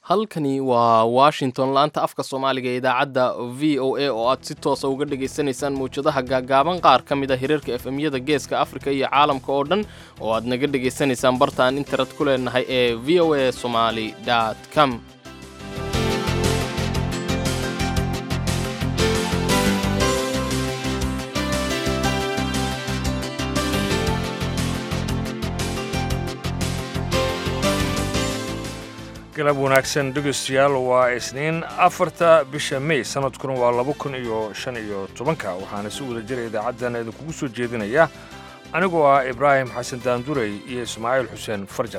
halkani waa washington laanta afka soomaaliga ee idaacadda v o a oo aad si toosa uga dhagaysanaysaan mawjadaha gaagaaban qaar ka mid a hirarka efemyada geeska afrika iyo caalamka oo dhan oo aad naga dhagaysanaysaan bartaan internet ku leenahay ee v o a somaly com galab wanaagsan dhegeystayaal waa isniin afarta bisha mey sanadkuna waa laba kun iyo shan iyo tobanka waxaana si wada jira idaacaddan idinkugu soo jeedinaya anigoo ah ibraahim xasan daandurey iyo ismaaciil xuseen farjar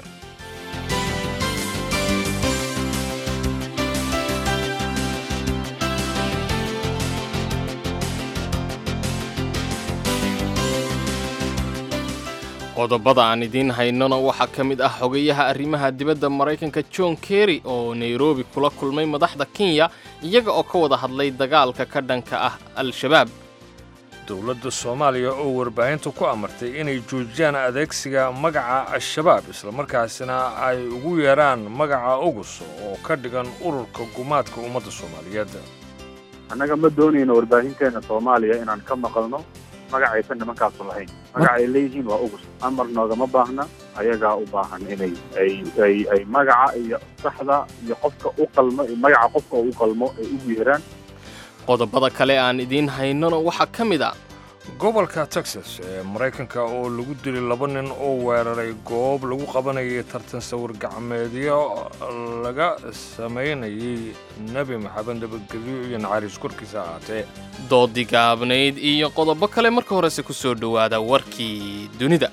qodobada aan idiin haynona waxaa ka mid ah xogayaha arrimaha dibadda maraykanka john kerry oo nairobi kula kulmay madaxda kenya iyaga oo ka wada hadlay dagaalka ka dhanka ah al-shabaab dowladda soomaaliya oo warbaahinta ku amartay inay joojiyaan adeegsiga magaca al-shabaab islamarkaasina ay ugu yeedhaan magaca ogus oo ka dhigan ururka gumaadka ummadda soomaaliyeed annaga ma doonayno warbaahinteena soomaaliya inaan ka maqalno magacaysan nimankaasu lahayn magaca ay leeyihiin waa ugus amar noogama baahna ayagaa u baahan inay ay ay ay magaca iyo saxda iyo qofka u qalmo magaca qofka u qalmo ay ugu yeeraan qodobada kale aan idiin haynona waxaa ka mid a gobolka texas ee maraykanka oo lagu dilay laba nin oo weeraray goob lagu qabanayay tartan sawir gacmeedyo laga samaynayay nebi maxamed nabadgelyo iyo naxariis korkiisa ahaatee doodii gaabnayd iyo qodobo kale marka horese ku soo dhowaada warkii dunida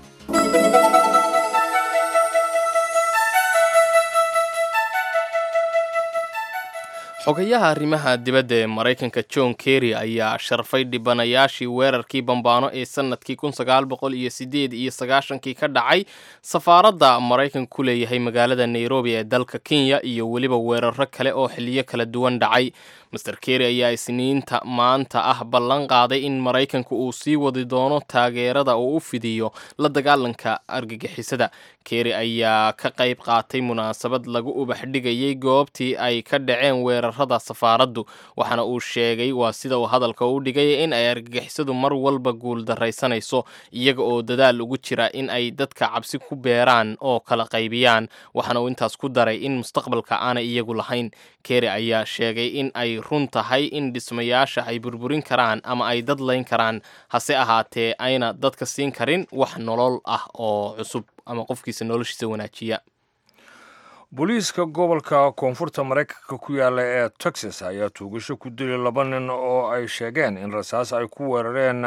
xogayaha arrimaha dibadda ee maraykanka john kerry ayaa sharfay dhibanayaashii weerarkii bambaano ee sannadkii kun sagaal boqol iyo siddeed iyo sagaashankii ka dhacay safaaradda maraykanka ku leeyahay magaalada nairobi ee dalka kenya iyo weliba weeraro kale oo xiliyo kala duwan dhacay master kerry ayaa isniinta maanta ah ballan qaaday in maraykanka uu sii wadi doono taageerada oo u fidiyo la dagaalanka argagixisada kerry ayaa ka qayb qaatay munaasabad lagu ubax dhigayay goobtii ay ka dhaceen weerarada safaaraddu waxaana uu sheegay waa sida uu hadalka u dhigay in ay argagixisadu mar walba guuldaraysanayso iyaga oo dadaal ugu jira in ay dadka cabsi ku beeraan oo kala qaybiyaan waxaana uu intaas ku daray in mustaqbalka aanay iyagu lahayn kerry ayaa sheegay in ay run tahay in dhismayaasha ay burburin karaan ama ay dad layn karaan hase ahaatee ayna dadka siin karin wax nolol ah oo cusub ama qofkiisa noloshiisa wanaajiya booliiska gobolka koonfurta maraykanka ku yaalla ee texas ayaa tuugasho ku dilay laba nin oo ay sheegeen in rasaas ay ku weerareen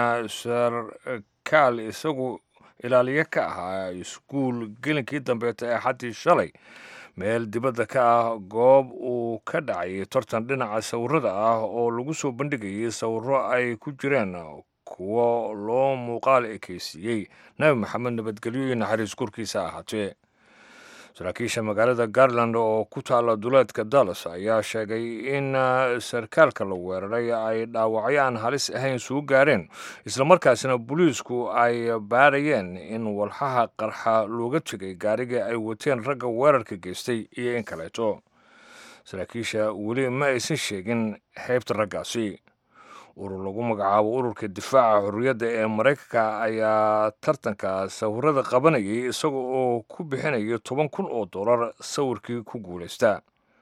sarkaal isagu ilaaliye ka ahaa iskuul gelinkii dambeeta ee xaddii shalay meel dibadda ka ah goob uu ka dhacay tartan dhinaca sawirada ah oo lagu soo bandhigayay sawirro ay ku jireen kuwo loo muuqaal ekeysiiyey nabi maxamed nabadgelyo iyo naxariis korkiisa ahaatee saraakiisha magaalada garland oo ku taalla duleedka dallas ayaa sheegay in sarkaalka la weeraray ay dhaawacyo aan halis ahayn suu gaareen islamarkaasina booliisku ay baarayeen in walxaha qarxa looga tegay gaariga ay wateen ragga weerarka geystay iyo in kaleeto saraakiisha weli ma aysan sheegin xeybta raggaasi urur lagu magacaabo ururka difaaca xorriyadda ee maraykanka ayaa tartanka sawirada qabanayay isaga oo ku bixinaya toban kun oo dollar sawirkii ku guulaysta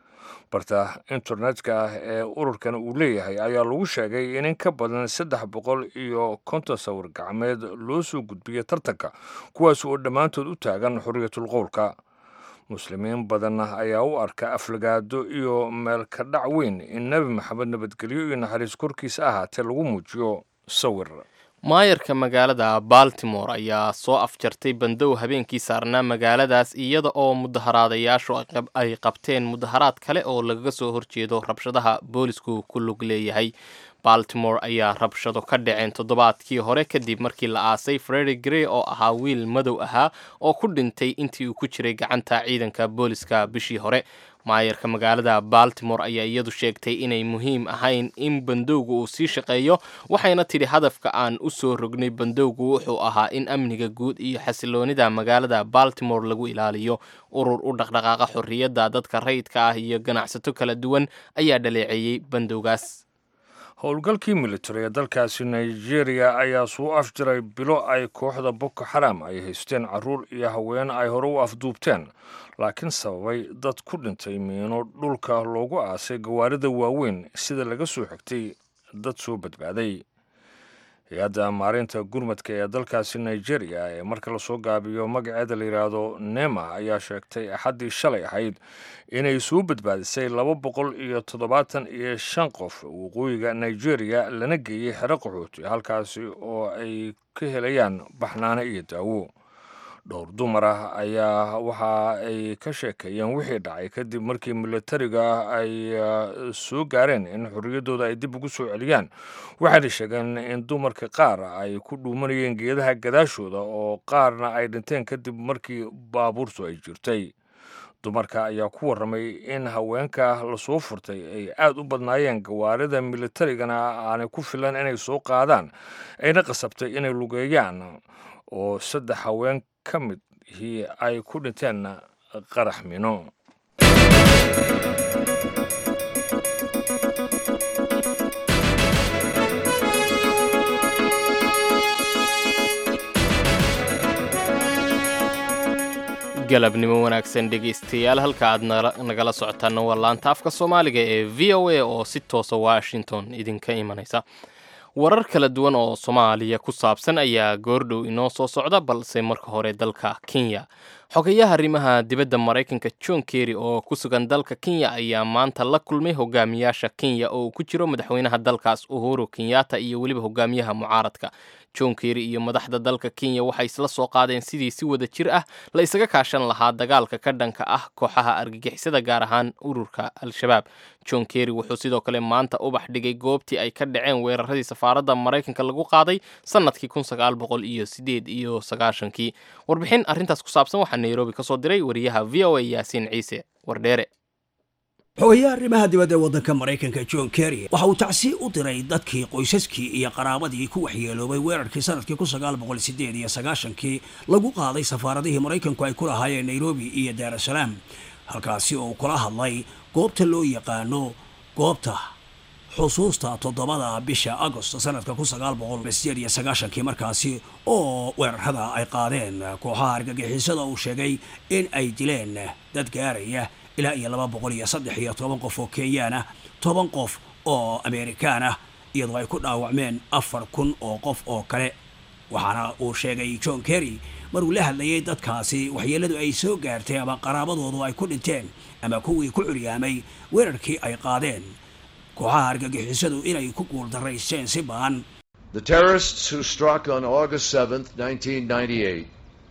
barta internetka ah ee ururkan uu leeyahay ayaa lagu sheegay in in ka badan saddex boqol iyo konton sawir gacmeed loo soo gudbiyay tartanka kuwaas oo dhammaantood u taagan xorriyatul qowlka muslimiin badanna ayaa u arka aflagaado iyo meel ka dhac weyn in nebi maxamed nabadgelyo iyo naxariis korkiisa ahaatee lagu muujiyo sawir maayarka magaalada baltimore ayaa soo afjartay bandow habeenkii saarnaa magaaladaas iyada oo mudaharaadayaashu ay qabteen mudaharaad kale oo lagaga soo horjeedo rabshadaha boolisku ku lug leeyahay baltimore ayaa rabshado ka dhaceen toddobaadkii hore kadib markii la aasay fredi grey oo ahaa wiil madow ahaa oo ku dhintay intii uu ku jiray gacanta ciidanka booliska bishii hore maayarka magaalada baltimore ayaa iyadu sheegtay inay muhiim ahayn in bandowga uu sii shaqeeyo waxayna tidhi hadafka aan u soo rognay bandowgu wuxuu ahaa in amniga guud iyo xasiloonida magaalada baltimore lagu ilaaliyo urur u dhaqdhaqaaqa xorriyadda dadka rayidka ah iyo ganacsato kala duwan ayaa dhaleeceeyey bandowgaas howlgalkii militari ee dalkaasi nigeria ayaa suu afjiray bilo ay kooxda boko xaram ay haysteen caruur iyo haween ay hore u afduubteen laakiin sababay dad ku dhintay miino dhulka loogu aasay gawaarida waaweyn sida laga soo xigtay dad soo badbaaday hay-adda maareynta gurmadka ee dalkaasi nigeria ee marka lasoo gaabiyo magaceeda la yidhaahdo nema ayaa sheegtay axaddii shalay ahayd inay soo badbaadisay laba boqol iyo toddobaatan iyo shan qof waqooyiga nigeria lana geeyey xero qaxooti halkaasi oo ay ka helayaan baxnaano iyo daawo dhowr dumar ah ayaa waxa ay ka sheekeeyeen wixii dhacay kadib markii militariga ay soo gaareen in xorriyaddooda ay dib ugu soo celiyaan waxayna sheegeen in dumarka qaar ay ku dhuumanayeen geedaha gadaashooda oo qaarna ay dhinteen kadib markii baabuurtu ay jirtay dumarka ayaa ku warramay in haweenka lasoo furtay ay aad u badnaayeen gawaarida militarigana aanay ku filan inay soo qaadaan ayna qasabtay inay lugeeyaan oo saddex haween ka midhii ay ku dhinteen qarax mino galabnimo wanaagsan dhegaystayaal halka aad nagala socotaana waa laanta afka soomaaliga ee v o a oo si toosa washington idinka imanaysa warar kala duwan oo soomaaliya ku saabsan ayaa goordhow inoo soo socda balse marka hore dalka kenya xogayaha arrimaha dibadda maraykanka john kerry oo ku sugan dalka kenya ayaa maanta la kulmay hogaamiyaasha kenya oo uu ku jiro madaxweynaha dalkaas uhuru kenyatta iyo weliba hogaamiyaha mucaaradka john kerry iyo madaxda dalka kenya waxay isla soo qaadeen sidii si wada jir ah la isaga kaashan lahaa dagaalka ka dhanka ah kooxaha argagixisada gaar ahaan ururka al-shabaab john kerry wuxuu sidoo kale maanta ubax dhigay goobtii ay ka dhaceen weeraradii safaaradda maraykanka lagu qaaday sanadkii kun sagaal boqol iyo sideed iyo sagaashankii warbixin arrintaas ku saabsan waxaa nairobi ka soo diray wariyaha v o a yaasiin ciise wardheere xogayaha arrimaha dibadda ee waddanka maraykanka john kerry waxa uu tacsi u diray dadkii qoysaskii iyo qaraabadii ku waxyeeloobay weerarkii sanadkii kun sagaal boqol sideed iyo sagaashankii lagu qaaday safaaradihii maraykanku ay ku lahaayeen nairobi iyo daarasalaam halkaasi oo kula hadlay goobta loo yaqaano goobta xusuusta toddobada bisha agost sanadka kun sagaal boqol sideed iyo sagaashankii markaasi oo weerarada ay qaadeen kooxaha argagixisada uu sheegay in ay dileen dad gaaraya ilaa iyo laba boqol iyo saddex iyo toban qof oo kenyaan ah toban qof oo amerikaan ah iyadoo ay ku dhaawacmeen afar kun oo qof oo kale waxaana uu sheegay john kerry maruu la hadlayay dadkaasi waxyeeladu ay soo gaartay ama qaraabadoodu ay ku dhinteen ama kuwii ku curyaamay weerarkii ay qaadeen kooxaha argagixisadu inay ku guuldaraysteen si baan The terrorists who struck on August 7th, 1998,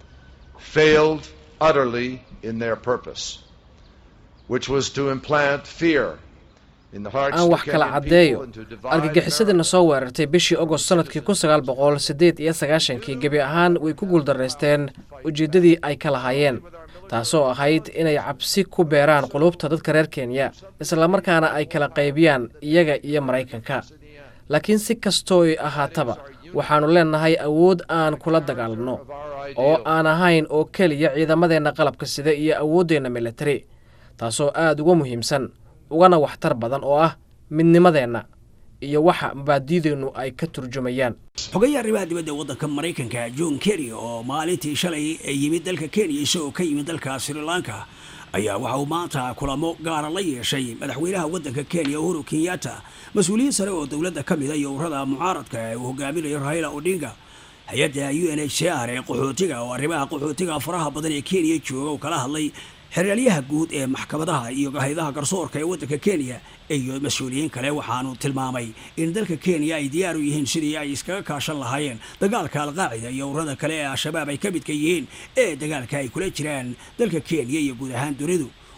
failed utterly in their purpose, which was to implant fear in the hearts aan of wax kala Kenyan caddeeyo people and to divide argagixisadana soo weerartay bishii ogost sanadkii kun sagaal boqol siddeed iyo sagaashankii gebi ahaan way ku guuldaraysteen ujeeddadii ay ka lahaayeen taasoo ahayd inay cabsi ku beeraan qulubta dadka reer kenya islamarkaana ay kala qaybiyaan iyaga iyo maraykanka laakiin si kastooy ahaataba waxaannu leennahay awood aan kula dagaalanno oo aan ahayn oo keliya ciidamadeenna qalabka sida iyo awooddeenna militari taasoo aad uga muhiimsan ugana waxtar badan oo ah midnimadeenna iyo waxa mabaadiideennu ay ka turjumayaan xogayaha arrimaha dibadda ee waddanka maraykanka john kerry oo maalintii shalay yimid dalka kenya isagoo ka yimid dalka sri lanka ayaa waxa uu maanta kulamo gaara la yeeshay madaxweynaha waddanka kenya uhuru kenyatta mas-uuliyiin sare oo dowladda ka mida iyo ururada mucaaradka ee uu hogaaminayo raila odinga hay-adda u n h c r ee qaxootiga oo arrimaha qaxootiga faraha badan ee kenya jooga uu kala hadlay xeraalyaha guud ee maxkamadaha iyo hayadaha garsoorka ee waddanka kenya iyo mas-uuliyiin kale waxaanu tilmaamay in dalka kenya ay diyaar u yihiin sidii ay iskaga kaashan lahaayeen dagaalka alqaacida iyo ururada kale ee al-shabaab ay ka midka yihiin ee dagaalka ay kula jiraan dalka kenya iyo guud ahaan dunidu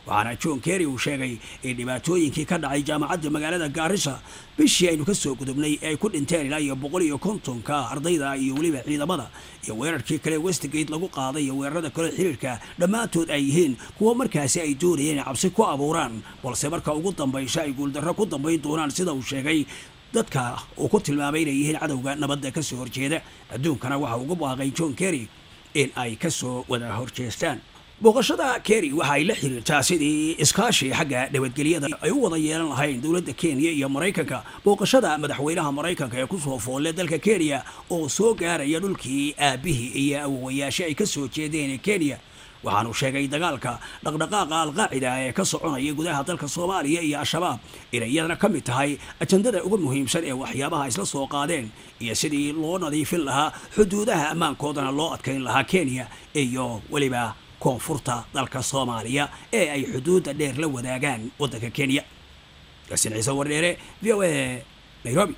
waxaana john kerry uu sheegay in dhibaatooyinkii ka dhacay jaamacadda magaalada gaarisa bishii aynu ka soo gudubnay ay ku dhinteen ilaa iyo boqol iyo kontonka ardayda iyo weliba ciidamada iyo weerarkii kale westgate lagu qaaday iyo weerarada kale xiriirka dhammaantood ay yihiin kuwa markaasi ay doonayeen inay cabsi ku abuuraan balse marka ugu dambaysa ay guuldarro ku dambayn doonaan sida uu sheegay dadka uu ku tilmaamay inay yihiin cadowga nabadda ka soo horjeeda adduunkana waxa ugu baaqay john kerry in ay ka soo wada horjeestaan booqashada kerry waxa ay la xiriirtaa sidii iskaashi xagga nabadgelyada ay u wada yeelan lahayn dowladda kenya iyo maraykanka booqashada madaxweynaha maraykanka ee kusoo foolle dalka kenya oo soo gaaraya dhulkii aabihii iyo awowayaasha ay ka soo jeedeen ee kenya waxaanu sheegay dagaalka dhaqdhaqaaqa alqaacida ee ka soconaya gudaha dalka soomaaliya iyo al-shabaab inay iyadana ka mid tahay ajandada ugu muhiimsan ee waxyaabaha isla soo qaadeen iyo sidii loo nadiifin lahaa xuduudaha ammaankoodana loo adkayn lahaa kenya iyo weliba koonfurta dalka soomaaliya ee ay xuduudda dheer la wadaagaan waddanka kenya yaasiin ciise wardheere v o a nairobi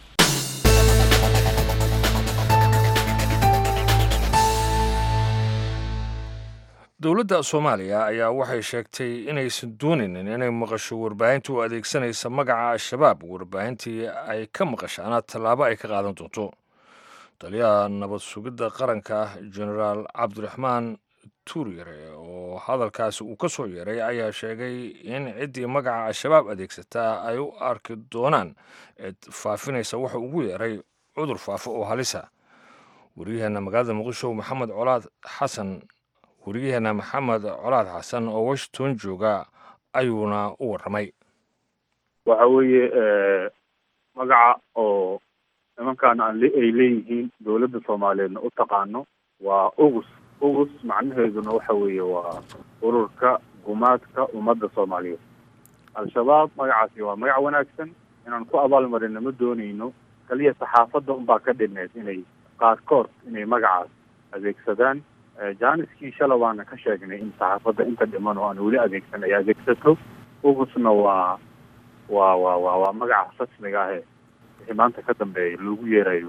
dowladda soomaaliya ayaa waxay sheegtay inaysan doonaynin inay maqasho warbaahinta u adeegsanaysa magaca al-shabaab warbaahintii ay ka maqashaana tallaabo ay ka qaadan doonto taliyaha nabad sugidda qaranka genaraal cabdiraxmaan tuuryare oo hadalkaasi uu ka soo yeeray ayaa sheegay in ciddii magaca al-shabaab adeegsataa ay u arki doonaan eed faafinaysa waxa ugu yeeray cudur faafo oo halisa waryaheena magaalada muqdisho maxamed colaad xasan weriyaheena maxamed colaad xasan oo washington jooga ayuuna u warramay waxa weeye magaca oo nimankan aan ay leeyihiin dowladda soomaaliyeedna u taqaano waa ugus ugus macnaheeduna waxa weeye waa ururka gumaadka ummadda soomaaliyeed al-shabaab magacaasi waa magac wanaagsan inaan ku abaalmarina ma doonayno kaliya saxaafadda unbaa ka dhineed inay qaarkood inay magacaas adeegsadaan jaaniskii shala waana ka sheegnay in saxaafadda inta dhiman oo aan weli adeegsan ay adeegsato ugusna waa waa waa waa waa magaca rasmiga ah ee wixii maanta ka dambeeya loogu yeerayo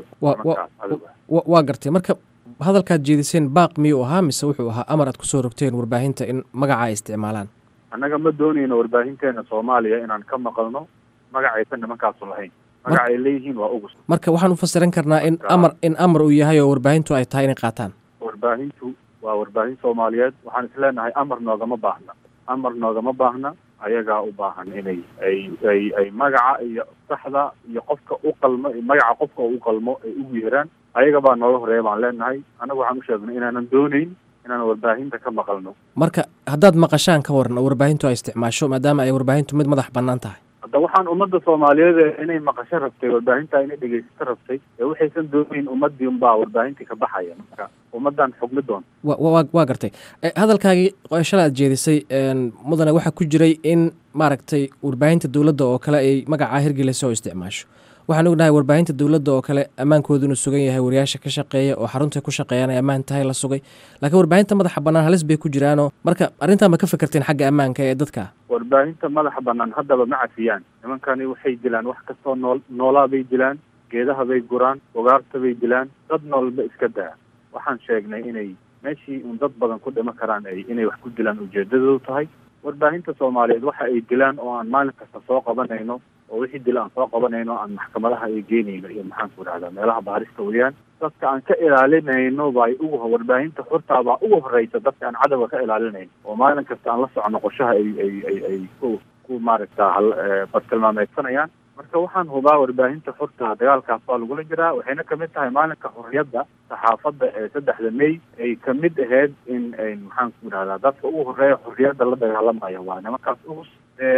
waa gartay marka hadalkaad jeediseen baaq miyuu ahaa mise wuxuu ahaa amar aad kusoo rogteen warbaahinta in magaca ay isticmaalaan annaga ma doonayno warbaahinteena soomaaliya inaan ka maqalno magacaysan nimankaasu lahayn magaca ay leeyihiin waa ugus marka waxaan u fasiran karnaa in amar in amar uu yahay oo warbaahintu ay tahay inay qaataan warbaahintu waa warbaahin soomaaliyeed waxaan isleenahay amar noogama baahna amar noogama baahna ayagaa u baahan inay ay ay ay magaca iyo saxda iyo qofka u qalmo magaca qofka u qalmo ay ugu yeeraan ayaga baa nooga horeeya baan leenahay annagu waxaan u sheegnay inaanan doonayn inaan warbaahinta ka maqalno marka haddaad maqashaan ka waran oo warbaahintu ay isticmaasho maadaama ay warbaahintu mid madax bannaan tahay hadda waxaan ummadda soomaaliyeed inay maqasho rabtay warbaahinta inay dhegeysato rabtay ee waxaysan doonayn ummadii unbaa warbaahintii ka baxaya marka ummaddan xugmi doonta wa waa gartay hadalkaagii shala aad jeedisay mudane waxaa ku jiray in maaragtay warbaahinta dowladda oo kale ay magacaa hirgelisa oo isticmaasho waxaan ognahay warbaahinta dowladda oo kale ammaankoodu inuu sugan yahay wariyaasha ka shaqeeya oo xarunta ku shaqeeyaan ay ammaan tahay la sugay laakiin warbaahinta madaxa bannaan halis bay ku jiraanoo marka arrintan ma ka fikirteen xagga ammaanka ee dadka warbaahinta madaxa bannaan haddaba ma cafiyaan nimankani waxay dilaan wax kastoo nool noolaa bay dilaan geedaha bay guraan ugaarta bay dilaan dad noolba iska daa waxaan sheegnay inay meeshii un dad badan ku dhima karaan ay inay wax ku dilaan ujeedadoodu tahay warbaahinta soomaaliyeed waxa ay dilaan oo aan maalin kasta soo qabanayno oo wixii dila aan soo qabanayno aan maxkamadaha ay geynayno iyo maxaan ku idhahdaa meelaha baarista weyaan dadka aan ka ilaalinayno bay ugu warbaahinta xurtaa baa ugu horeysa dadka aan cadowga ka ilaalinayno oo maalin kasta aan la socono qorshaha ay ay ay ay ku ku maaragta bartilmaameedsanayaan marka waxaan hubaa warbaahinta xurta dagaalkaas baa lagula jiraa waxayna kamid tahay maalinka xorriyadda saxaafadda ee saddexda may ay kamid ahayd in maxaan ku idhahdaa dadka ugu horeeya xorriyadda la dagaalamaya waa nimankaas ugus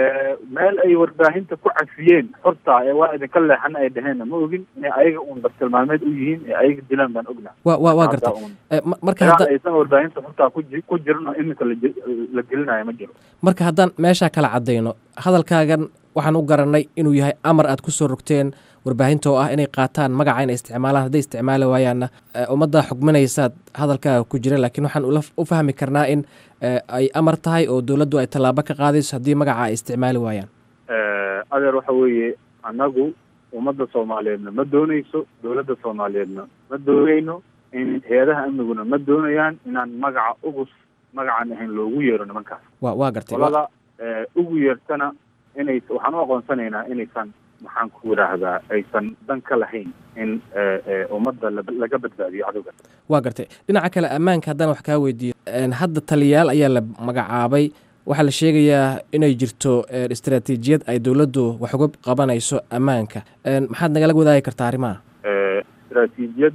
meel ay warbaahinta ku cafiyeen xorta ee waa idinka leexan ay dhaheenna ma ogin inay ayaga uun bartilmaameed u yihiin ee ayaga dilaan baan ognaa wa wa waa gartay marka hadda aysan warbaahinta xortaa ku ku jirin oo iminka la gelinayo ma jiro marka haddaan meeshaa kala caddayno hadalkaagan waxaan u garanay inuu yahay amar aad ku soo rogteen warbaahinta oo ah inay qaataan magaca inay isticmaalaan hadday isticmaali waayaanna ummadda xugminaysaad hadalkaaga ku jira laakiin waxaan u fahmi karnaa in ay amar tahay oo dowladdu ay tallaabo ka qaadayso haddii magaca ay isticmaali waayaan adeer waxa weeye annagu ummadda soomaaliyeedna ma doonayso dowladda soomaaliyeedna ma doonayno in hay-adaha amniguna ma doonayaan inaan magaca ugus magacaan ahayn loogu yeero nimankaas wa waa gartay qolada ugu yeertana inay waxaan u aqoonsanaynaa inaysan maxaan ku yidhaahdaa aysan dan ka lahayn in ummadda laga badbaadiyo cadowga waa gartay dhinaca kale ammaanka haddaan wax kaa weydiiyo hadda taliyaal ayaa la magacaabay waxaa la sheegayaa inay jirto istaraatiijiyad ay dowladdu wax uga qabanayso ammaanka maxaad nagala wadaagi kartaa arrimaha istaraatiijiyad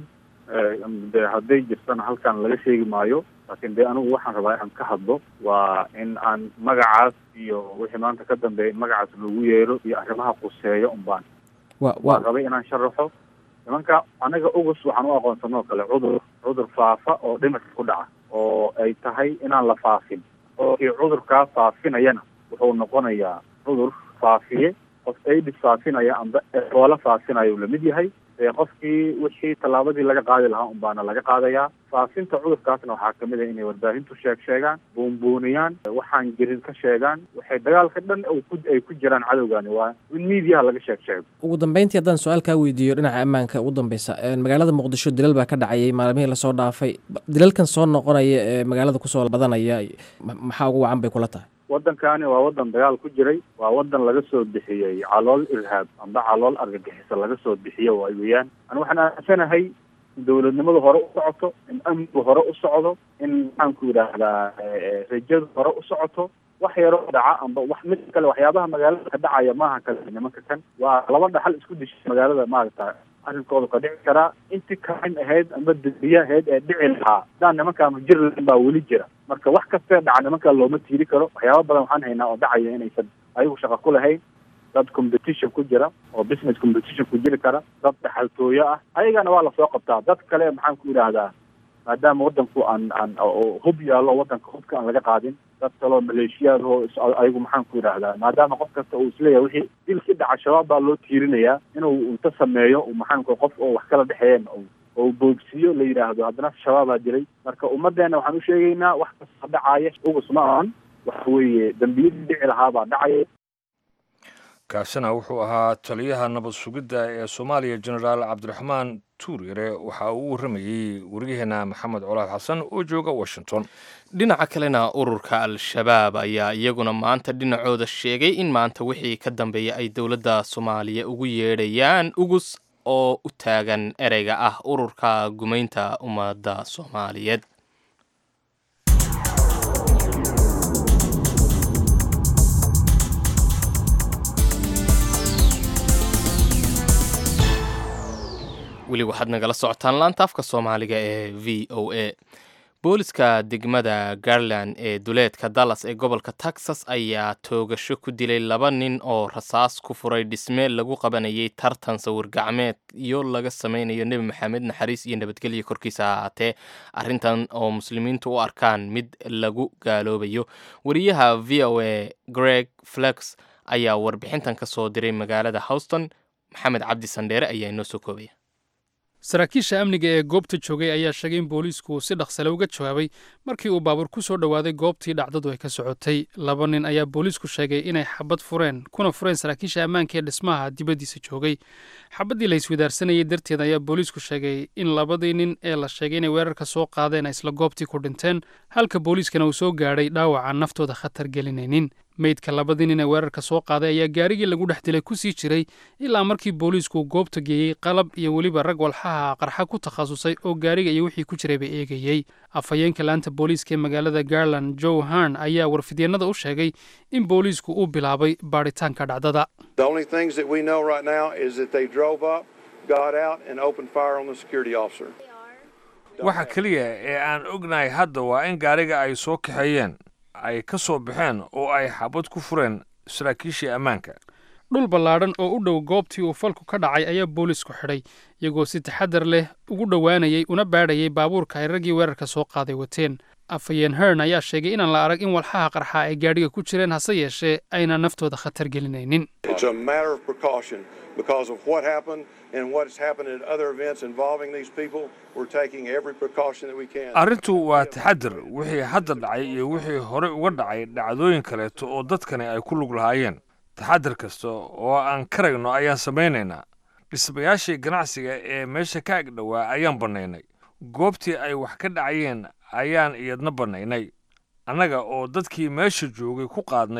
de hadday jirtana halkan laga sheegi maayo laakiin dee anigu waxaan rabaa inaan ka hadlo waa in aan magacaas iyo wixii maanta ka dambeeya in magacaas loogu yeero iyo arrimaha quseeya unbaan waan rabay inaan sharaxo nimanka anaga ogus waxaan u aqoonsanoo kale cudur cudur faafa oo dhimirka ku dhaca oo ay tahay inaan la faafin oo kii cudurkaa faafinayana wuxuu noqonayaa cudur faafiye qof aidis faafinaya amba eboola faafinaya uu lamid yahay qofkii wixii tallaabadii laga qaadi lahaa un baana laga qaadayaa faafinta cudurkaasna waxaa kamid ah inay warbaahintu sheeg sheegaan buunbuuniyaan waxaan jirin ka sheegaan waxay dagaalka dhan ay ku jiraan cadowgani waa in miidiyaha laga sheeg sheego ugu dambeyntii haddaan su-aal kaa weydiiyo dhinaca ammaanka ugu dambeysa magaalada muqdisho dilal baa ka dhacayay maalmihii lasoo dhaafay dilalkan soo noqonaya ee magaalada kusoo badanaya maxaa ugu wacan bay kula tahay waddankani waa waddan dagaal ku jiray waa waddan laga soo bixiyey calool irhaab amba calool argagixisa laga soo bixiyo waay weeyaan ani waxaan aaminsanahay in dowladnimadu hore u socoto in amnigu hore u socdo in maxaanku yidhaahdaa rajadu hore u socoto wax yaroo dhaca amba wax mid kale waxyaabaha magaalada ka dhacaya maaha kale nimanka kan waa laba dhaxal isku dishay magaalada maaragta arrinkooda ka dhici karaa intii kain ahayd amba dadiya ahayd ee dhici lahaa hadaan nimankaanu jir lahayn baa weli jira marka wax kastee dhaca nimankaa looma tiiri karo waxyaaba badan waxaan haynaa oo dhacaya inaysan ayagu shaqa ku lahayn dad competition ku jira oo business competition ku jiri kara dad dhaxaltooyo ah ayagana waa lasoo qabtaa dad kale maxaan ku yidhaahdaa maadaama waddanku aan aan hub yaallo waddanka hubka aan laga qaadin dad kaloo maleeshiyaad oo ayagu maxaan ku yidhaahdaa maadaama qof kasta uu isleeyahay wixii dilkii dhaca shabaab baa loo tiirinayaa inuu inta sameeyo maxaanku qof oo wax kala dhexeeyeen oo boogsiyo la yidhaahdo haddana shabaabaa dilay marka ummaddeena waxaan u sheegaynaa wax kasta dhacaya ugus ma ahan waxa weeye dembiyadii dhici lahaabaa dhacaya kaasina wuxuu ahaa taliyaha nabad sugidda ee soomaaliya jenaraal cabdiraxmaan tuuryare waxa uu u warramayey wariyaheena maxamed colaad xasan oo jooga washington dhinaca kalena ururka al-shabaab ayaa iyaguna maanta dhinacooda sheegay in maanta wixii ka dambeeya ay dowladda soomaaliya ugu yeedhayaan ugus oo u taagan ereyga ah ururka gumaynta ummadda soomaaliyeed weli waxaad nagala socotaan laanta afka soomaaliga ee v o a booliska degmada garland ee duleedka dallas ee gobolka texas ayaa toogasho ku dilay laba nin oo rasaas ku furay dhisme lagu qabanayay tartan sawir gacmeed iyo laga sameynayo nebi maxamed naxariis iyo nabadgelyo korkiisa ha ahaatee arrintan oo muslimiintu u arkaan mid lagu gaaloobayo wariyaha v o a greg flex ayaa warbixintan ka soo diray magaalada houston maxamed cabdi sandheere ayaa inoo soo koobaya saraakiisha amniga ee goobta joogay ayaa sheegay in booliisku uu si dhaqsale uga jawaabay markii uu baabuur ku soo dhowaaday goobtii dhacdadu ay ka socotay laba nin ayaa booliisku sheegay inay xabad fureen kuna fureen saraakiisha ammaanka ee dhismaha dibaddiisa joogay xabaddii la iswidaarsanayay darteed ayaa booliisku sheegay in labadii nin ee la sheegay inay weerarka soo qaadeen ay isla goobtii ku dhinteen halka booliiskana uu soo gaadhay dhaawaca naftooda khatar gelinaynin meydka labadii nin ee weerarka soo qaaday ayaa gaarigii lagu dhex dilay ku sii jiray ilaa markii booliisku goobta geeyey qalab iyo weliba rag walxaha qarxa ku takhasusay oo gaariga iyo wixii ku jirayba eegayey afhayeenka laanta booliiska ee magaalada garland joe harn ayaa warfidyeenada u sheegay in booliisku uu bilaabay baadhitaanka dhacdada waxa keliya ee aan ognahay hadda waa in gaariga ay soo kaxeeyeen ay ka soo baxeen oo ay xabad ku fureen saraakiishii ammaanka dhul ballaadhan oo u dhow goobtii uu falku ka dhacay ayaa boolisku xidhay iyagoo si taxadar leh ugu dhowaanayay una baadhayay baabuurka ay raggii weerarka soo qaaday wateen afhayeen hern ayaa sheegay inaan la arag in walxaha qarxa ay gaadhiga ku jireen hase yeeshee ayna naftooda khatar gelinaynin because of what happened and what's happened at other events involving these people, we're taking every precaution that we can. arrintu waa taxadir wixii hadda dhacay iyo wixii horey uga dhacay dhacdooyin kaleeto oo dadkani ay ku lug lahaayeen taxadir kasta oo aan karayno ayaan samaynaynaa dhismayaashii ganacsiga ee meesha ka ag dhowaa ayaan bannaynay goobtii ay wax ka dhacayeen ayaan iyadna bannaynay annaga oo dadkii meesha joogay ku qaadnay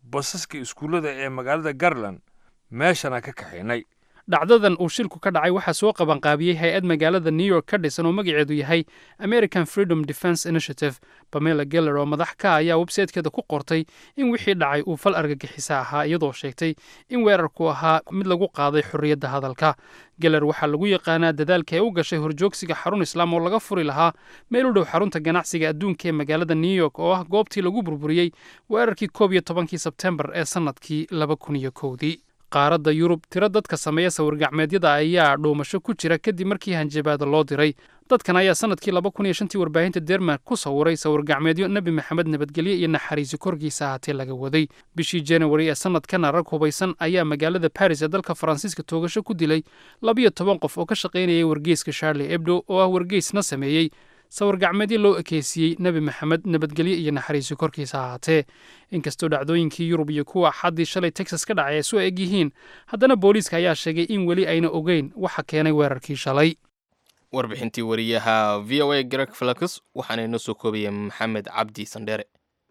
basaska iskuullada ee magaalada garland meeshana ka kaxaynay dhacdadan uu shilku ka dhacay waxaa soo qabanqaabiyey hay-ad magaalada new york ka dhisan oo magaceedu yahay american freedom defence initiative bamela geller oo madax ka ayaa websaytekeeda ku qortay in wixii dhacay uu fal argagixisa ahaa iyadoo sheegtay in weerarku ahaa mid lagu qaaday xorriyadda hadalka geller waxaa lagu yaqaanaa dadaalka ay u gashay horjoogsiga xarun islaam oo laga furi lahaa meel u dhow xarunta ganacsiga adduunka ee magaalada new york oo ah goobtii lagu burburiyey weerarkii koob iyo tobankii sebtembar ee sannadkii laba kun iyo kowdii qaaradda yurub tiro dadka sameeya sawir-gacmeedyada ayaa dhuumasho ku jira kadib markii hanjabaada loo diray dadkan ayaa sannadkii laba kun iyo shantii warbaahinta dermark ku sawiray sawir-gacmeedyo nebi maxamed nabadgelye iyo naxariisi korkiisa ahaatee laga waday bishii januari ee sannadkana rag hubaysan ayaa magaalada baris ee dalka faransiiska toogasho ku dilay labiyo toban qof oo ka shaqaynayay wargeyska charlie ebdo oo ah wargeysna sameeyey sawir-gacmeedyo loo ekeysiiyey nebi maxamed nabadgelye iyo naxariisi korkiisa ahaatee inkastoo dhacdooyinkii yurub iyo kuwa xaddii shalay texas ka dhacay ay soo eg yihiin haddana booliiska ayaa sheegay in weli ayna ogeyn waxa keenay weerarkii shalay warbixintii wariyaha v o a greg flakus waxaana inoo soo koobaya maxamed cabdi sandheere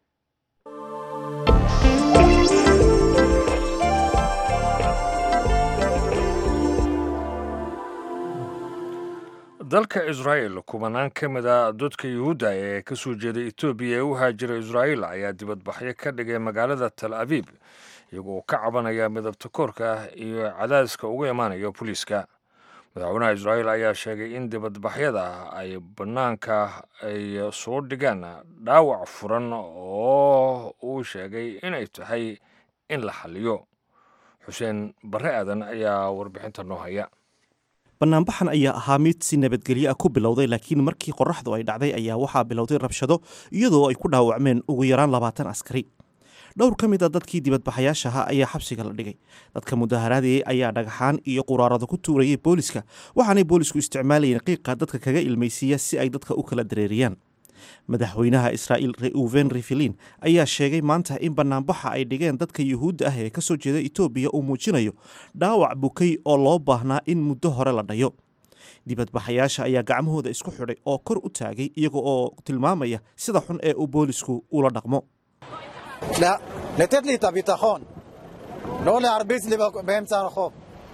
dalka israa'el kubanaan ka mid a dadka yuhuudda ee ka soo jeeda etoobiya ee u haajira israa'il ayaa dibadbaxyo ka dhigay magaalada tal abiib iyagoo ka cabanaya midabta koorka iyo cadaadiska uga imaanaya booliiska madaxweynaha israa'il ayaa sheegay in dibadbaxyada ay bannaanka ay soo dhigaan dhaawac furan oo uu sheegay inay tahay in la xaliyo xuseen barre aadan ayaa warbixinta noo haya bannaanbaxan ayaa ahaa mid si nabadgelyo ah ku bilowday laakiin markii qorraxdu ay dhacday ayaa waxaa bilowday rabshado iyadoo ay ku dhaawacmeen ugu yaraan labaatan askari dhowr ka mid a dadkii dibadbaxayaashaha ayaa xabsiga la dhigay dadka mudaharaadayey ayaa dhagaxaan iyo quraarado ku tuurayay booliska waxaanay boolisku isticmaalayeen qiiqa dadka kaga ilmaysiiya si ay dadka u kala dareeriyaan madaxweynaha israa'iil reuven rifilin ayaa sheegay maanta in bannaanbaxa ay dhigeen dadka yuhuudda ah ee ka soo jeeda etoobiya uu muujinayo dhaawac bukay oo loo baahnaa in muddo hore la dhayo dibadbaxayaasha ayaa gacmahooda isku xidhay oo kor u taagay iyaga oo tilmaamaya sida xun ee uu boolisku ula dhaqmo לתת לי את הביטחון, לא להרביץ לי באמצע הרחוב.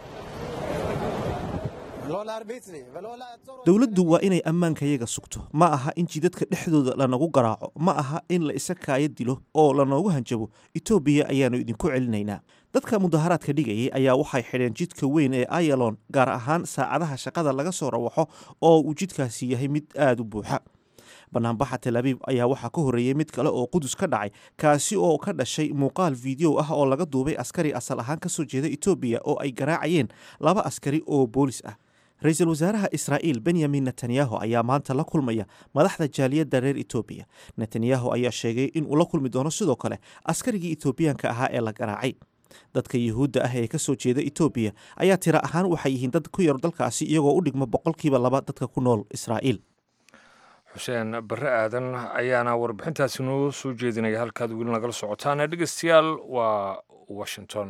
לא להרביץ לי ולא לעצור אותי. dowladdu waa inay ammaankayaga sugto ma aha in jidadka dhexdooda lanagu garaaco ma aha in la isa kaayo dilo oo lanoogu hanjabo etoobiya ayaannu idinku celinaynaa dadka mudaharaadka dhigayay ayaa waxay xidheen jidka weyn ee ayalon gaar ahaan saacadaha shaqada laga soo rawaxo oo uu jidkaasi yahay mid aada u buuxa banaanbaxa tel abiib ayaa waxaa ka horreeyey mid kale oo qudus ka dhacay kaasi oo ka dhashay muuqaal fiideo ah oo laga duubay askari asal ahaan ka soo jeeda etoobiya oo ay garaacayeen laba askari oo boolis ah ra-iisul wasaaraha israa'iil benyamin netanyahu ayaa maanta la kulmaya madaxda jaaliyadda reer etoobiya netanyahu ayaa sheegay in uu la kulmi doono sidoo kale askarigii etoobiyaanka ahaa ee la garaacay dadka yuhuudda ah ee ka soo jeeda etoobiya ayaa tiro ahaan waxay yihiin dad ku yar dalkaasi iyagoo u dhigma boqolkiiba laba dadka ku nool israa'iil xuseen barre aadan ayaana warbixintaasi noo soo jeedinaya halkaad weli nagala socotaana dhegeystayaal waa washington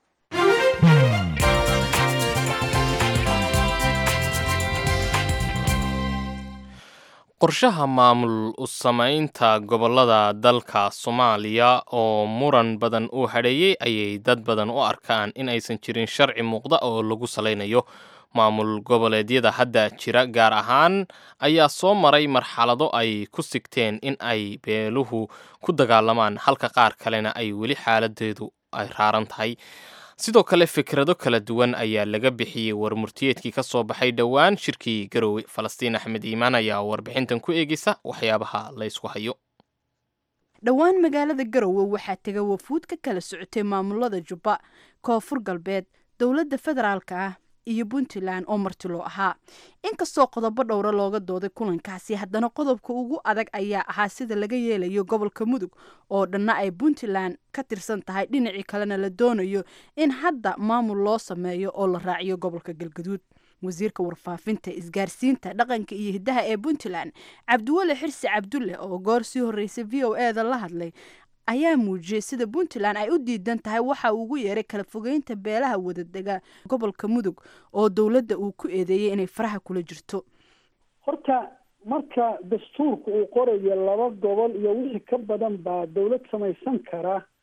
qorshaha maamul u samaynta gobollada dalka soomaaliya oo muran badan uu hadheeyey ayay dad badan u arkaan in aysan jirin sharci muuqda oo lagu salaynayo maamul goboleedyada hadda jira gaar ahaan ayaa soo maray marxalado ay ku sigteen in ay beeluhu ku dagaalamaan halka qaar kalena ay weli xaaladeedu ay raaran tahay sidoo kale fikrado kala duwan ayaa laga bixiyey warmurtiyeedkii ka soo baxay dhowaan shirkii garowe falastiin axmed iimaan ayaa warbixintan ku eegeysa waxyaabaha la ysku hayo dhowaan magaalada garowe waxaa tega wafuud ka kala socotay maamulada jubba koonfur galbeed dowladda federaalka ah iyo puntland oo martiloo ahaa inkastoo qodobo dhowra looga dooday kulankaasi haddana qodobka ugu adag ayaa ahaa sida laga yeelayo gobolka mudug oo dhanna ay puntland ka tirsan tahay dhinacii kalena la doonayo in hadda maamul loo sameeyo oo la raaciyo gobolka galgaduud wasiirka warfaafinta isgaarsiinta dhaqanka iyo hiddaha ee puntland cabdiweli xirsi cabdulle oo goor sii horreysay v o e da la hadlay ayaa muujiyey sida puntland ay u diidan tahay waxa uu ugu yeeray kala fogeynta beelaha wadadega gobolka mudug oo dowladda uu ku eedeeyey inay faraha kula jirto horta marka dastuurka uu qorayo laba gobol iyo wixii ka badan baa dowlad samaysan kara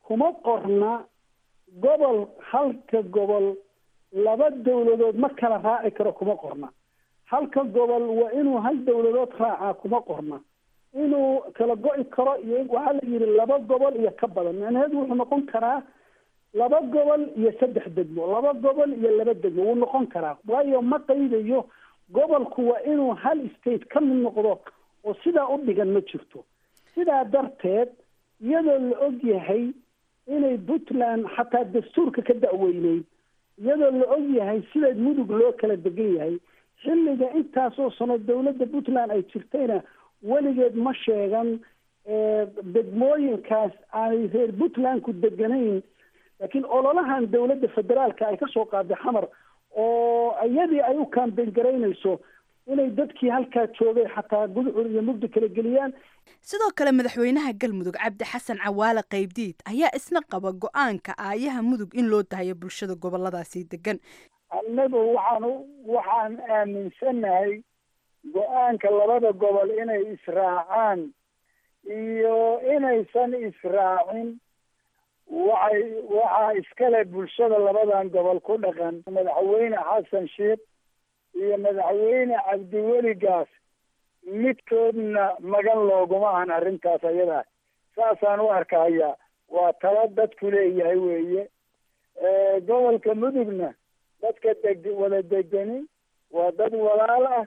kuma qorna gobol halka gobol laba dawladood ma kala raaci karo kuma qorna halka gobol waa inuu hal dawladood raacaa kuma qorna inuu kala go-i karo iyo waxaa la yidhi laba gobol iyo ka badan macnaheedu wuxuu noqon karaa laba gobol iyo saddex degmo laba gobol iyo laba degmo wuu noqon karaa waayo ma qaydayo gobolku waa inuu hal state ka mid noqdo oo sidaa u dhigan ma jirto sidaa darteed iyadoo la og yahay inay puntland xataa dastuurka ka da'weyneyd iyadoo la og yahay sida mudug loo kala degan yahay xilliga intaasoo sano dawladda puntland ay jirtayna weligeed ma sheegan degmooyinkaas aanay reer puntlandku deganayn laakiin ololahan dawladda federaalka ay kasoo qaaday xamar oo iyadii ay u kaambeyn garaynayso inay dadkii halkaa joogay xataa gudcur iyo mugdi kala geliyaan sidoo kale madaxweynaha galmudug cabdi xasan cawaale qaybdiid ayaa isna qaba go-aanka aayaha mudug in loo dahayo bulshada goboladaasi degan annagu waxaan waxaan aaminsannahay go-aanka labada gobol inay israacaan iyo inaysan israacin waxay waxaa iskale bulshada labadan gobol ku dhaqan madaxweyne xasan sheekh iyo madaxweyne cabdiweligaas midkoodna magan looguma ahan arrintaas ayadaa saasaan u arkaya waa tala dadku leeyahay weeye gobolka mudugna dadka deg wada degani waa dad walaal ah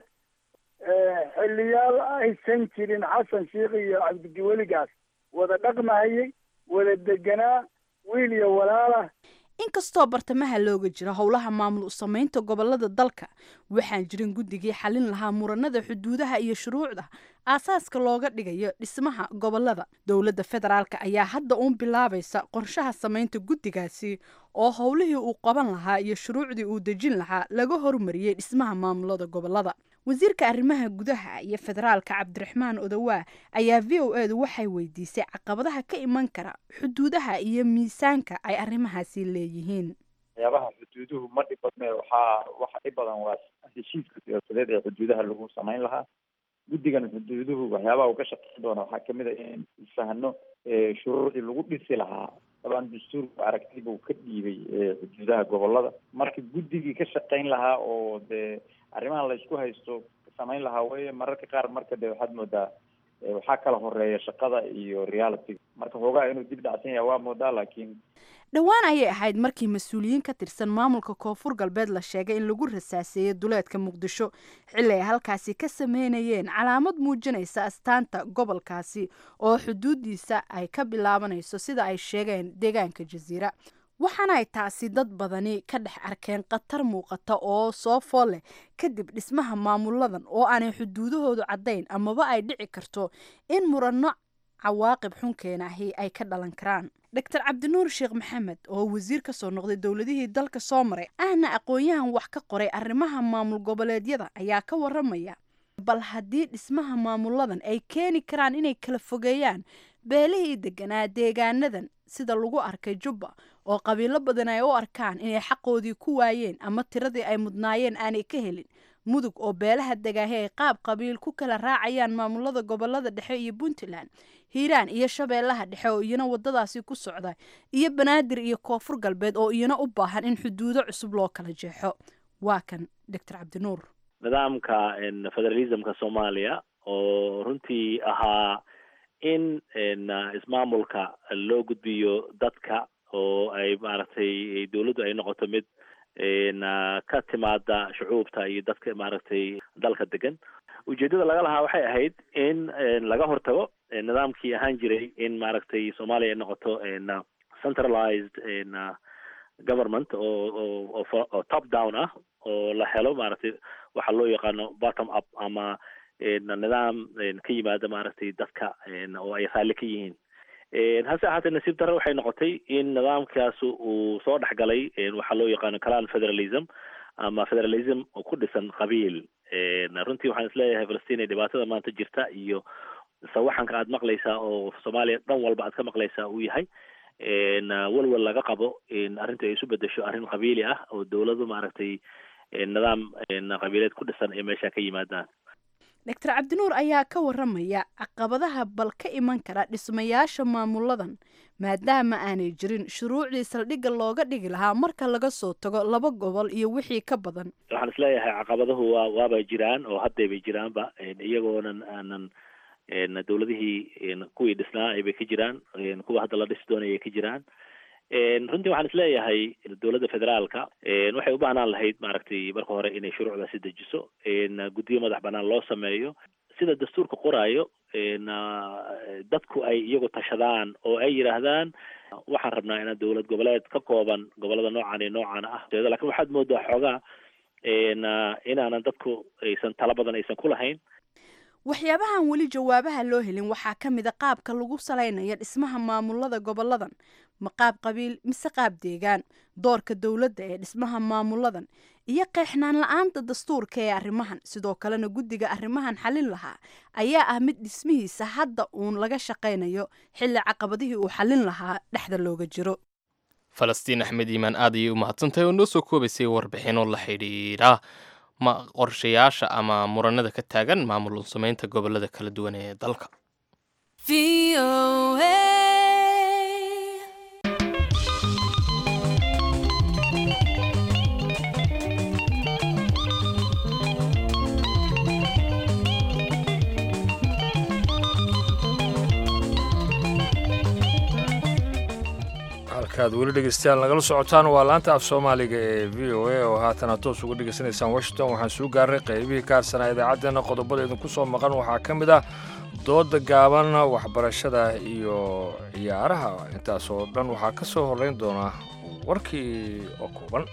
xiliyaal aysan jirin xasan sheekh iyo cabdiweligaas wada dhaqmahayay wada deganaa wiil iyo walaalah inkastoo bartamaha looga jiro howlaha maamul u samaynta gobolada dalka waxaan jirin guddigii xalin lahaa muranada xuduudaha iyo shuruucda aasaaska looga dhigayo dhismaha gobolada dowladda federaalk ayaa hadda uun bilaabaysa qorshaha samaynta guddigaasi oo howlihii uu qaban lahaa iyo shuruucdii uu dejin lahaa laga hormariyey dhismaha maamulada gobolada wasiirka arrimaha gudaha iyo federaalka cabdiraxmaan odawaa ayaa v o edu waxay weydiisay caqabadaha ka iman kara xuduudaha iyo miisaanka ay arrimahaasi leeyihiin waxyaabaha xuduuduhu ma dhib badne waxaa waxa dhib badan waa heshiiska siyaasadeed ee xuduudaha lagu samayn lahaa guddigan xuduuduhu waxyaabaha uu ka shaqeyn doona waxaa kamid a in fahno shuruucii lagu dhisi lahaa dabaan dastuurku aragti buu ka dhiibay xuduudaha gobolada marka guddigii ka shaqeyn lahaa oo dee arrimahan la isku haysto samayn lahaa weye mararka qaar marka de waxaad moodaa waxaa kala horeeya shaqada iyo reality marka hoogaa inuu dib dhacsan yahay waa moodaa laakiin dhowaan ayay ahayd markii mas-uuliyiin ka tirsan maamulka koonfur galbeed la sheegay in lagu rasaaseeyey duleedka muqdisho xilli ay halkaasi ka sameynayeen calaamad muujinaysa astaanta gobolkaasi oo xuduudiisa ay ka bilaabanayso sida ay sheegeen deegaanka jasiira waxaana ay taasi dad badani ka dhex arkeen khatar muuqata oo soo fool leh kadib dhismaha maamuladan oo aanay xuduudahoodu caddayn amaba ay dhici karto in muranno cawaaqib xunkeenahi ay ka dhalan karaan doctor cabdinuur sheekh maxamed oo wasiir ka soo noqday dowladihii dalka soo maray ahna aqoon-yahan wax ka qoray arrimaha maamul goboleedyada ayaa ka waramaya bal haddii dhismaha maamuladan ay keeni karaan inay kala fogeeyaan beelihii deganaa deegaanadan sida lagu arkay jubba oo qabiilo badan ay u arkaan inay xaqoodii ku waayeen ama tiradii ay mudnaayeen aanay ka helin mudug oo beelaha degaahi ay qaab qabiil ku kala raacayaan maamulada gobolada dhexe iyo puntland hiiraan iyo shabeellaha dhexe oo iyana wadadaasi ku socda iyo banaadir iyo koonfur galbeed oo iyana u baahan in xuduudo cusub loo kala jeexo waa kan doctor cabdinuur nidaamka federalismka soomaaliya oo runtii ahaa in ismaamulka loo gudbiyo dadka oo ay maaragtay dawladdu ay noqoto mid ka timaada shucuubta iyo dadka maaragtay dalka degan ujeedada laga lahaa waxay ahayd in laga hortago nidaamkii ahaan jiray in maaragtay soomaaliya ay noqoto centralized government oo oo top down ah oo la helo maaragtay waxaa loo yaqaano bottom up ama nidaam ka yimaada maaragtay dadka oo ay raalli ka yihiin hase ahaatee nasiib darre waxay noqotay in nidaamkaas uu soo dhex galay waxaa loo yaqaano calan federalism ama federalism oo ku dhisan qabiil runtii waxaan isleeyahay falastiin ee dhibaatada maanta jirta iyo sawaxanka aad maqlaysaa oo soomaaliya dhan walba aad ka maqlaysaa uu yahay walwal laga qabo in arrintu ay isu bedesho arrin qabiili ah oo dawladu maaragtay nidaam qabiileed ku dhisan ay meesha ka yimaadaan doctor cabdinuur ayaa ka waramaya caqabadaha bal ka iman kara dhismayaasha maamuladan maadaama aanay jirin shuruucdii saldhigga looga dhigi lahaa marka laga soo tago laba gobol iyo wixii ka badan waxaan isleeyahay caqabaduhu waa waabay jiraan oo haddayba jiraanba iyagoonan aanan dowladihii kuwii dhisnaa aybay ka jiraan kuwa hadda la dhisi doonayay ka jiraan runtii waxaan isleeyahay dowladda federaalka waxay u baahnaan lahayd maaragtay marka hore inay shuruucdaasi dejiso guddiyo madax banaan loo sameeyo sida dastuurka qoraayo dadku ay iyagu tashadaan oo ay yidhaahdaan waxaan rabnaa inaan dowlad goboleed ka kooban gobolada noocan iyo noocan ah lakin waxaad moodaa xoogaa inaanan dadku aysan tala badan aysan ku lahayn waxyaabahan weli jawaabaha loo helin waxaa ka mid a qaabka lagu salaynayo dhismaha maamulada goboladan ma qaab qabiil mise qaab deegaan doorka dowladda ee dhismaha maamuladan iyo qeexnaan la-aanta dastuurka ee arrimahan sidoo kalena guddiga arrimahan xalin lahaa ayaa ah mid dhismihiisa hadda uun laga shaqaynayo xilli caqabadihii uu xalin lahaa dhexda looga jiro falastiin axmed iimaan aad ayay u mahadsantahay oo noo soo koobaysay warbixino la xidhiidha ma qorshayaasha ama muranada ka taagan maamul samaynta gobolada kala duwan ee dalka halkaad weli dhegeystayaal nagala socotaan waa laanta af soomaaliga ee v o a oo haatana toos uga dhegeysanaysaan washington waxaan suu gaaray qaybihii ka harsanaa idaacaddeenna qodobada idinku soo maqan waxaa ka mid ah dooda gaaban waxbarashada iyo ciyaaraha intaas oo dhan waxaa ka soo horreyn doona warkii oo kooban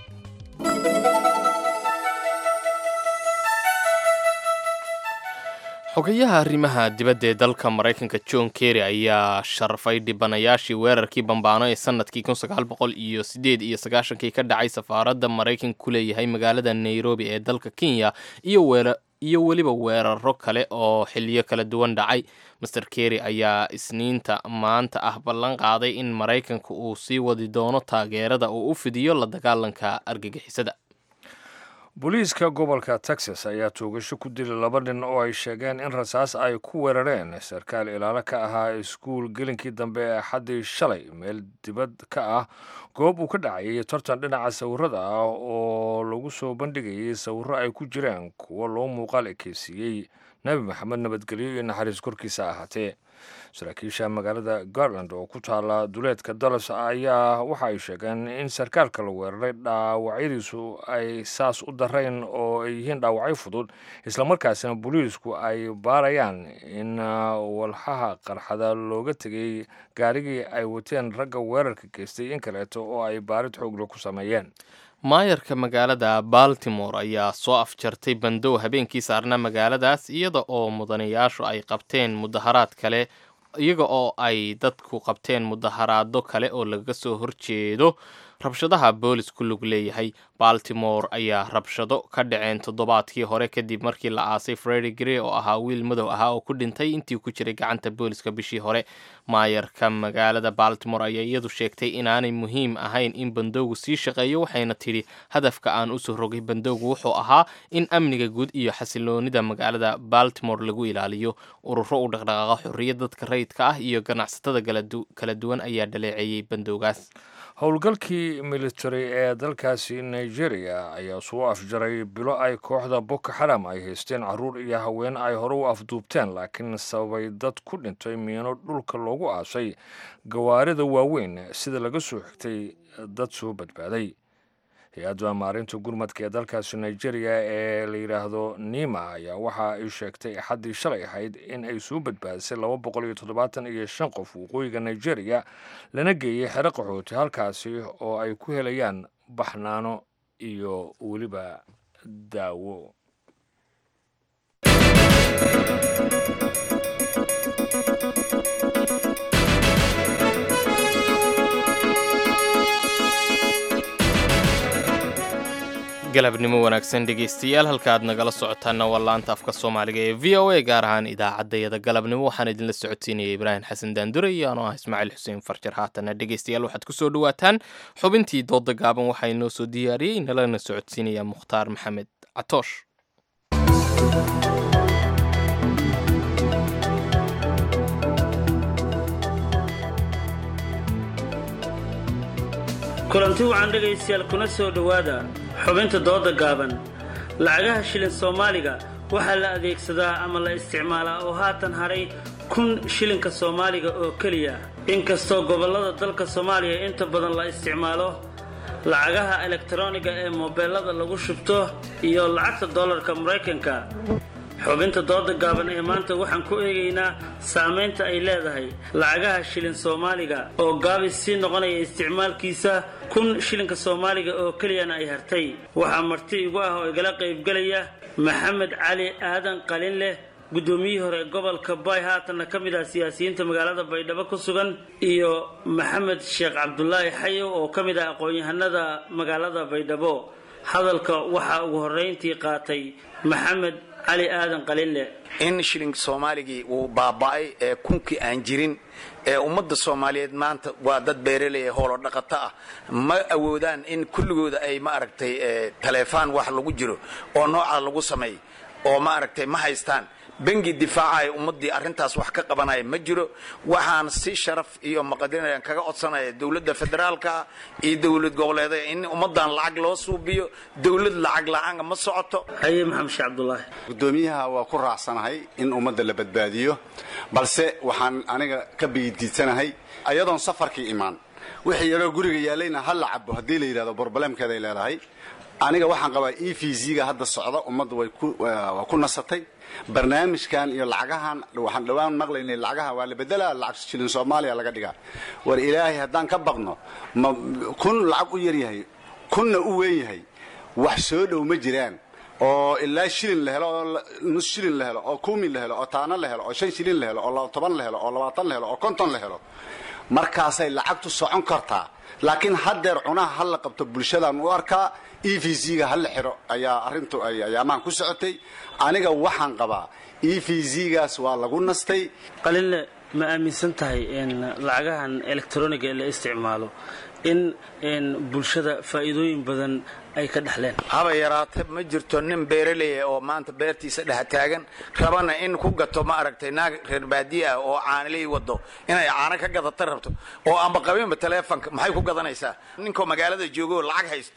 xogayaha arrimaha dibadda ee dalka maraykanka john kerry ayaa sharfay dhibanayaashii weerarkii bambaano ee sanadkii kun sagaal boqol iyo sideed iyo sagaashankii ka dhacay safaaradda maraykanka ku leeyahay magaalada nairobi ee dalka kenya iyo weera iyo weliba weeraro kale oo xiliyo kala duwan dhacay master kerry ayaa isniinta maanta ah ballan qaaday in maraykanka uu sii wadi doono taageerada uu u fidiyo la dagaalanka argagixisada booliiska gobolka texas ayaa toogasho ku dilay laba nin oo ay sheegeen in rasaas ay ku weerareen sarkaal ilaalo ka ahaa iskuul gelinkii dambe ee axaddii shalay meel dibad ka ah goob uu ka dhacayay tartan dhinaca sawirada ah oo lagu soo bandhigayay sawirro ay ku jireen kuwo loo muuqaal ekeysiiyey nebi maxamed nabadgelyo iyo naxariis korkiisa ahaatee saraakiisha magaalada garland oo ku taala duleedka dallas ayaa waxa ay sheegeen in sarkaalka la weeraray dhaawacyadiisu ay saas u darayn oo ay yihiin dhaawacyo fudud islamarkaasina booliisku ay baarayaan in walxaha qarxada looga tegay gaarigii ay wateen ragga weerarka geystay in kaleeto oo ay baarid xoogle ku sameeyeen maayarka magaalada baltimore ayaa soo afjartay bandow habeenkii saarna magaaladaas iyada oo mudanayaashu ay qabteen mudaharaad kale iyaga oo ay dadku qabteen mudaharaado kale oo laga soo horjeedo rabshadaha boolis ku lug leeyahay baltimore ayaa rabshado ka dhaceen toddobaadkii hore kadib markii la aasay fredi grey oo ahaa wiil madow ahaa oo ku dhintay intii ku jiray gacanta booliska bishii hore maayarka magaalada baltimore ayaa iyadu sheegtay inaanay muhiim ahayn in bandowgu sii shaqeeyo waxayna tidhi hadafka aan usoo rogay bandowgu wuxuu ahaa in amniga guud iyo xasiloonida magaalada baltimore lagu ilaaliyo ururo u dhaqdhaqaaqa xorriyad dadka rayidka ah iyo ganacsatada kala duwan ayaa dhaleeceeyey bandowgaas howlgalkii military ee dalkaasi nigeria ayaa soo afjaray bilo ay kooxda boko xaram ay haysteen caruur iyo haween ay hore u afduubteen laakiin sababay dad ku dhintay miino dhulka loogu aasay gawaarida waaweyn sida laga soo xigtay dad soo badbaaday hay-adda maarinta gurmadka ee dalkaasi nigeria ee la yidhaahdo nima ayaa waxa ay sheegtay axaddii shalay ahayd in ay soo badbaadisay laba boqol iyo toddobaatan iyo shan qof waqooyiga nigeria lana geeyey xero qaxooti halkaasi oo ay ku helayaan baxnaano iyo weliba daawo galabnimo wanaagsan dhegaystayaal halka aad nagala socotaanna waa laanta afka soomaaliga ee v o a gaar ahaan idaacaddayada galabnimo waxaan idinla socodsiinaya ibraahim xasan daandure iyo anoo ah ismaaciil xuseen farjar haatana dhegaystayaal waxaad ku soo dhowaataan xubintii dooda gaaban waxaa inoo soo diyaariyey nalana socodsiinaya mukhtaar maxamed catoosh kulanti wacan dhegaystayaal kuna soo dhowaada xubinta dooda gaaban lacagaha shilin soomaaliga waxaa la adeegsadaa ama la isticmaalaa oo haatan hadhay kun shilinka soomaaliga oo keliya inkastoo gobollada dalka soomaaliya inta badan la isticmaalo lacagaha elektaroniga ee moobeelada lagu shubto iyo lacagta dollarka maraykanka xubinta dooda gaaban ee maanta waxaan ku eegaynaa saamaynta ay leedahay lacagaha shilin soomaaliga oo gaabis sii noqonaya isticmaalkiisa kun shilinka soomaaliga oo keliyana ay hartay waxaa marti igu ah oo igala qaybgelaya maxamed cali aadan qalin leh guddoomiyihii hore gobolka bay haatanna ka mid ah siyaasiyiinta magaalada baydhabo ku sugan iyo maxamed sheekh cabdulaahi xayow oo ka mid ah aqoon-yahanada magaalada baydhabo hadalka waxaa ugu horrayntii qaatay maxamed cali aadan qalile in shilin soomaaligii uu baaba'ay ee kunkii aan jirin ee ummadda soomaaliyeed maanta waa dad beeraley hoolo dhaqato ah ma awoodaan in kulligooda ay ma aragtay taleefaan wax lagu jiro oo noocaa lagu sameey oo ma aragtay ma haystaan bengi difaacaya ummaddii arrintaas wax ka qabanaya ma jiro waxaan si sharaf iyo maqadiran kaga codsanaya dowladda federaalka iyo dowlad goboleeda in ummaddan lacag loo suubiyo dowlad lacag la-aan ma socoto haye maxamed sheekh cabdulaahi gudoomiyaha waa ku raacsanahay in ummadda la badbaadiyo balse waxaan aniga ka biidiidsanahay ayadoon safarkii imaan wixii yaroo guriga yaalayna ha la cabo haddii la yidhahdo borbalemkeeday leedahay aniga waxaan qabaa e v z-ga hadda socda ummadda waa ku nasatay barnaamijkan iyo lacagahan waxaan dhowaan maqlaynay lacagaha waa la bedelaa lacag shilin soomaaliya laga dhigaa war ilaahay haddaan ka baqno ma kun lacag u yaryahay kunna u weyn yahay wax soo dhow ma jiraan oo ilaa shilin la helo oo nus shilin la helo oo kumin la helo oo taano la helo oo shan shilin la helo oo toban la helo oo labaatan la helo oo konton la helo markaasay lacagtu socon kartaa laakiin haddeer cunaha ha la qabto bulshadaan u arkaa e v z-ga ha la xiro ayaa arrintu ay ayaamahan ku socotay aniga waxaan qabaa e v z-gaas waa lagu nastay qalile ma aaminsan tahay in lacagahan elektroniga la isticmaalo in bulshada faa'iidooyin badan ay ka dhexleen haba yaraate ma jirto nin beeraleya oo maanta beertiisa dhex taagan rabana in ku gato ma aragtay naag reer baadiye ah oo caaniley wado inay caano ka gadata rabto oo amba qabinba taleefonka maxay ku gadanaysaa ninkoo magaalada joogo lacag haysto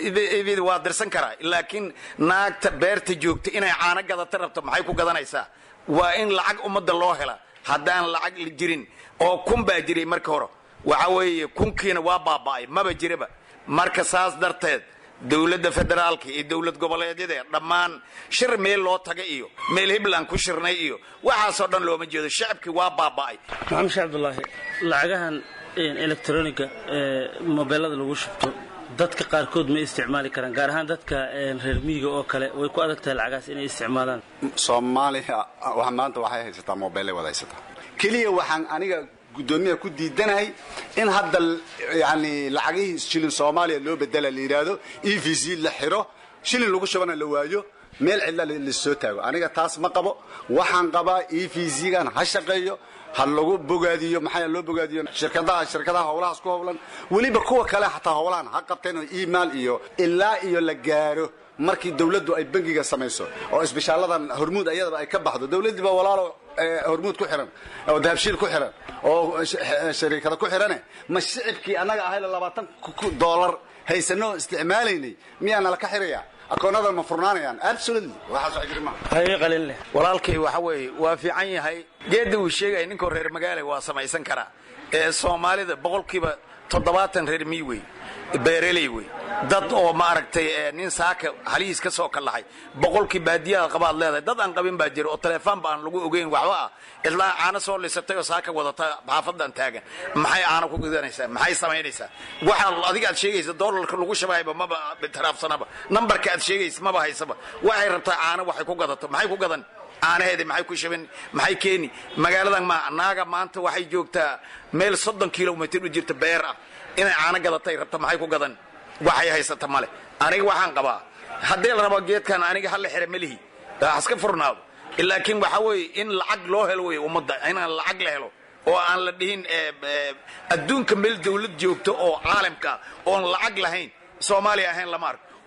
waa dirsan karaa laakiin naagta beerta joogta inay caano gadata rabto maxay ku gadanaysaa waa in lacag ummadda loo hela haddaan lacag jirin oo kun baa jiray marka hore waxa weeye kunkiina waa baaba'ay maba jiraba marka saas darteed dowladda federaalka iyo dowlad goboleedyada dhammaan shir meel loo taga iyo meel hibland ku shirnay iyo waxaasoo dhan looma jeedo shacabkii waa baaba'ay maxamed sheekh cabdulaahi lacagahan elektroniga ee mobeelada lagu shubto dadka qaarkood ma isticmaali karaan gaar ahaan dadka reer miyiga oo kale way ku adag tahay lacagaas inay isticmaalaan soomaaliya maanta waxay haysataa mobeelay wada haysataa keliya waxaan aniga gudoomiyaha ku diidanahay in hadda yani lacagihii shilin soomaaliya loo bedela la yidhaahdo e v c la xiro shilin lagu shubana la waayo meel cidla lasoo taago aniga taas ma qabo waxaan qabaa e v z-gan ha shaqeeyo ha lagu bogaadiyo maxaa loo bogaadiyo shirkadaha shirkadaha howlahaas ku howlan weliba kuwa kale xataa howlahan ha qabteen oo email iyo ilaa iyo la gaaro markii dawladdu ay bangiga samayso oo isbishaaladan hormuud ayadaba ay ka baxdo dawladdiiba walaalo hormuud ku xiran oo dahabshiil ku xiran oo shariikada ku xirane ma shicibkii annaga ahayla labaatan doolar haysanoo isticmaalaynay miyaa nala ka xiraya akoonnadan ma furnaanayaan absolutely waxaas wax jiri maaha haye qalin leh walaalkay waxa weeye waa fiican yahay geedda uu sheegaya ninkoo reer magaala waa samaysan karaa ee soomaalida boqolkiiba toddobaatan reer miy wey beereley wey dad oo ma aragtay nin saaka halihiis ka soo kallahay boqolkii baadiyaha qabaad leedahay dad aan qabin baa jira oo telefoon ba aan lagu ogeyn waxba ah ilaa caano soo lisatay oo saaka wadata xaafadan taagan maxay caano ku gudanaysaa maxay samaynaysaa waxa adiga aad sheegaysa doolarka lagu shabaayba maba bitiraafsanaba nambarka aad sheegaysa maba haysaba waxay rabtaa caano waxay ku gadato maxay ku gadan caanaheeda maxay ku shabin maxay keeni magaaladan ma naaga maanta waxay joogtaa meel soddon kilomitr u jirta beer ah inay caano gadatay rabta maxay ku gadan waxay haysata male aniga waxaan qabaa haddii la rabo geedkan aniga hala xira melihi haska furnaado laakiin waxa weeye in lacag loo helo wey ummadda inaan lacag la helo oo aan la dhihin adduunka meel dawlad joogto oo caalamka oon lacag lahayn soomaaliya ahayn lama arko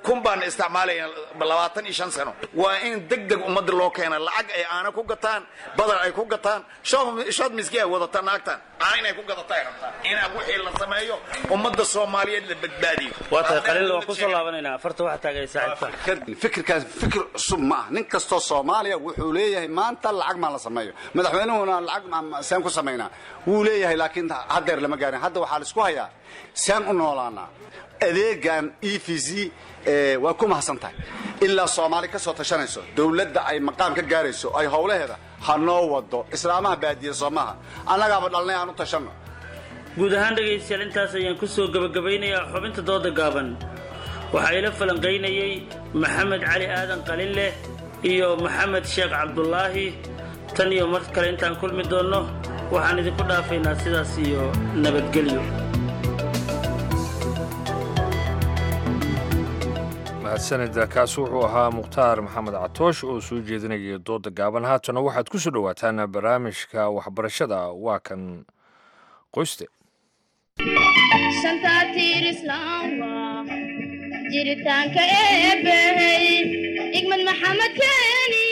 kun baan isticmaalayna labaatan iyo shan sano waa in deg deg ummadda loo keena lacag ay aana ku gataan badar ay ku gataan shood miski ay wadata naagtan aana inay ku gadata ay rabtaan inaa wixii la sameeyo ummadda soomaaliyeed la badbaadiyo waa tahay qaliil waan kusoo laabanaynaa afarta waxa taagay saaxiibka fikirkaas fikir cusub ma ah nin kastoo soomaaliya wuxuu leeyahay maanta lacag maa la sameeyo madaxweynuhuna lacag seen ku samaynaa wuu leeyahay laakiin haddeer lama gaarin hadda waxaa la isku hayaa seen u noolaanaa adeegan e v c waa ku mahadsan tahay ilaa soomaali ka soo tashanayso dowladda ay maqaam ka gaarayso ay howlaheeda ha noo wado islaamaha baadiya soomaha annagaaba dhalnay aan u tashanno guud ahaan dhegaystayaal intaas ayaan ku soo gebagabaynayaa xubinta dooda gaaban waxaa ila falanqaynayey maxamed cali aadan qalileh iyo maxamed sheekh cabdulaahi tan iyo mar kale intaan kulmi doonno waxaan idinku dhaafaynaa sidaas iyo nabadgelyo mahadsanida kaasi wuxuu ahaa mukhtaar maxamed catoosh oo soo jeedinaya dooda gaaban haatana waxaad ku soo dhowaataan barnaamijka waxbarashada waa kan qoyste jiritaanka eebbahey igmad maxamed keeni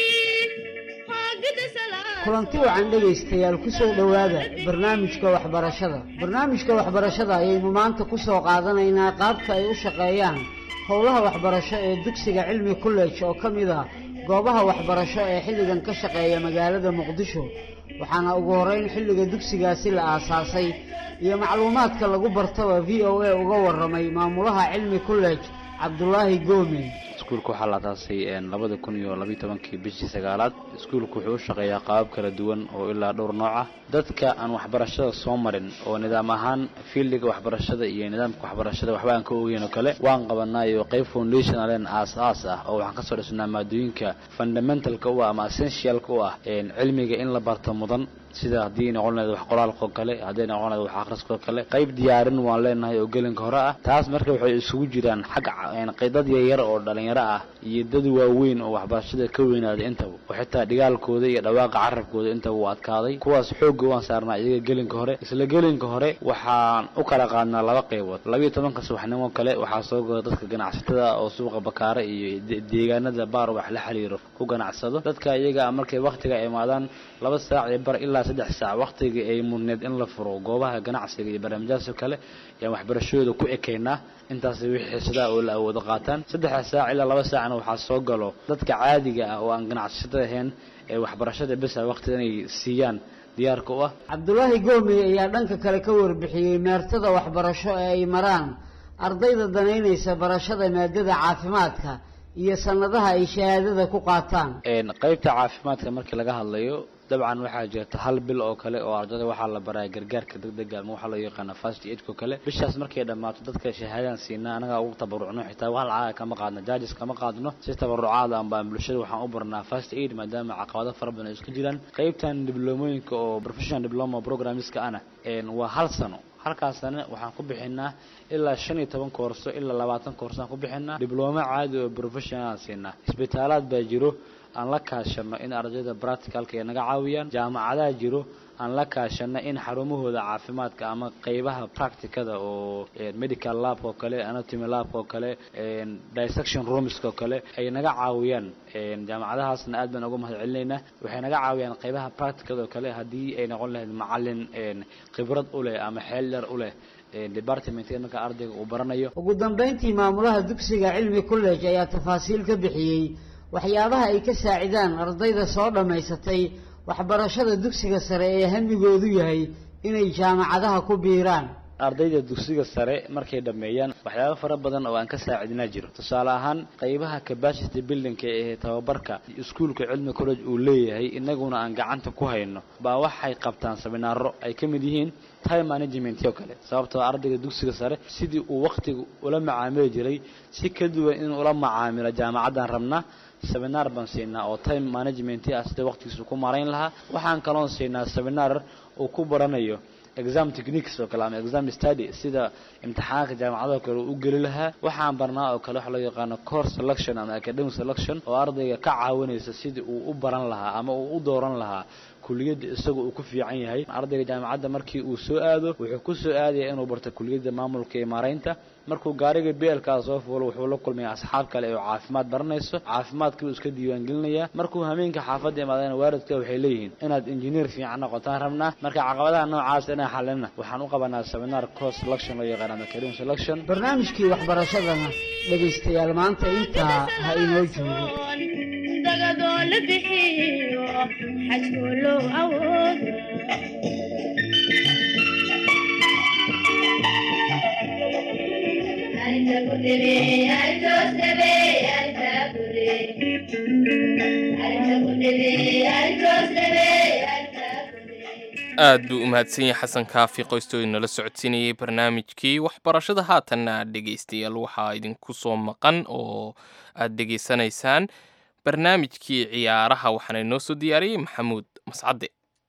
kulanti wacan dhegaystayaal ku soo dhowaada barnaamijka waxbarashada barnaamijka waxbarashada ayaynu maanta ku soo qaadanaynaa qaabka ay u shaqeeyaan howlaha waxbarasho ee dugsiga cilmi college oo ka mid ah goobaha waxbarasho ee xilligan ka shaqeeya magaalada muqdisho waxaana ugu horeyn xilliga dugsigaasi la aasaasay iyo macluumaadka lagu bartaba v o a uga waramay maamulaha cilmi college cabdulaahi goome iskuulka waxaa la aasaasay labada kun iyo labiyo tobankii bishii sagaalaad iskuulku wuxuu u shaqeeyaa qaabab kala duwan oo ilaa dhowr nooc ah dadka aan waxbarashada soo marin oo nidaam ahaan fiildiga waxbarashada iyo nidaamka waxbarashada waxba aan ka ogeyn oo kale waan qabanaa iyo qayb foundationalen aas aas ah oo waxaan kasoo dhisnaa maadooyinka fundamentalka u ah ama essentialka u ah cilmiga in la barto mudan sida haddii noqon lahayd wax qoraalka oo kale hadday noqon lahayd wax akhriska oo kale qayb diyaarin waan leenahay oo gelinka hore ah taas marka waxay isugu jiraan xagga dad yaryar oo dhalinyaro ah iyo dad waaweyn oo waxbarashada ka weynaaday intaba oo xitaa dhigaalkooda iyo dhawaaqa carabkooda intaba uu adkaaday kuwaas xoogga waan saarnaa iyaga gelinka hore isla gelinka hore waxaan u kala qaadnaa laba qaybood labiyo tobanka subaxnimo kale waxaa soo goda dadka ganacsatada oo suuqa bakaare iyo deegaanada baar wax la xiriiro ku ganacsado dadka iyaga markay waktiga imaadaan laba saac iyo bar ilaa saddex saac waktiga ay mudneed in la furo goobaha ganacsiga iyo barnaamijyaasoo kale ayaan waxbarashadooda ku ekaynaa intaas wixii xiisadaa oo la awoodo qaataan saddexda saac ilaa laba saacna waxaa soo galo dadka caadiga ah oo aan ganacsatada ahayn ee waxbarashada besa waqti inay siiyaan diyaarka u ah cabdulaahi goomey ayaa dhanka kale ka warbixiyey meertada waxbarasho ee ay maraan ardayda danaynaysa barashada maadada caafimaadka iyo sanadaha ay shahaadada ku qaataan qaybta caafimaadka markii laga hadlayo dabcan waxaa jirta hal bil oo kale oo ardayda waxaa la baraa gargaarka degdega ama waxaa loo yaqaana fast aidko kale bishaas markay dhammaato dadka shahaadaan siinaa anagaa ugu tabarucno xitaa hal caaga kama qaadno jaajes kama qaadno si tabarucaada amba bulshada waxaan u barnaa fast aid maadaama caqabado fara badan ay isku jiraan qaybtan diblomooyinka oo professional diploma programmeska ana waa hal sano halkaasna waxaan ku bixinaa ilaa shan iyo toban koorso ilaa labaatan koorso aan ku bixinaa diblooma caadi oo professional siinaa isbitaalaad baa jiro aan la kaashano in ardayda practicalka ay naga caawiyaan jaamacadaha jiro aan la kaashano in xarumahooda caafimaadka ama qeybaha practicada oo medical lab oo kale anatomy lab oo kale dissection rooms oo kale ay naga caawiyaan jaamacadahaasna aad baan uga mahad celinaynaa waxay naga caawiyaan qeybaha practicada oo kale haddii ay noqon lahayd macalin khibrad u leh ama xeel yar u leh departmentka marka ardayga uu baranayo ugu dambeyntii maamulaha dugsiga cilmi college ayaa tafaasiil ka bixiyey waxyaabaha ay ka saacidaan ardayda soo dhammaysatay waxbarashada dugsiga sare ee hamigoodu yahay inay jaamacadaha ku biiraan ardayda dugsiga sare markay dhammeeyaan waxyaabo fara badan oo aan ka saacidnaa jiro tusaale ahaan qeybaha capacity buildingka ee tababarka iskuulka cilmi college uu leeyahay inaguna aan gacanta ku hayno baa waxay qabtaan seminaaro ay ka mid yihiin time management oo kale sababtoo ardayga dugsiga sare sidii uu waktiga ula macaamili jiray si ka duwan inuu ula macaamilo jaamacaddan rabnaa seminar baan siinaa oo time management ah sida waqtigiisu ku marayn lahaa waxaan kaloon siinaa seminar uu ku baranayo exam techniques oo kale ama exam study sida imtixaanka jaamacadaha kale u geli lahaa waxaan barnaa oo kale waxa loo yaqaano course selection ama academic selection oo ardayga ka caawinaysa sidii uu u baran lahaa ama uu u dooran lahaa kuliyadda isaga uu ku fiican yahay ardayga jaamacadda markii uu soo aado wuxuu ku soo aadaya inuu barto kuliyadda maamulka iyo maaraynta markuu gaariga beelkaa soo fuulo wuxuu la kulmaya asxaab kale oo caafimaad baranayso caafimaadkii buu iska diiwaangelinaya markuu hameenka xaafadda imaadana waalidka waxay leeyihiin inaad injineer fiican noqotaan rabnaa marka caqabadaha noocaas inaan xalina waxaan u qabanaa seminar course selection loo yaqaan ama career selection barnaamijkii waxbarashadana dhegaystayaal maanta intaa ha inoo joogo dagadoo la bixiyo xajkoo loo awoodo aad buu u mahadsan yahay xasan kaafi qoystooda nala socodsiinayay barnaamijkii waxbarashada haatanna dhegaystayaal waxaa idinku soo maqan oo aad dhegaysanaysaan barnaamijkii ciyaaraha waxaana inoo soo diyaariyey maxamuud mascadde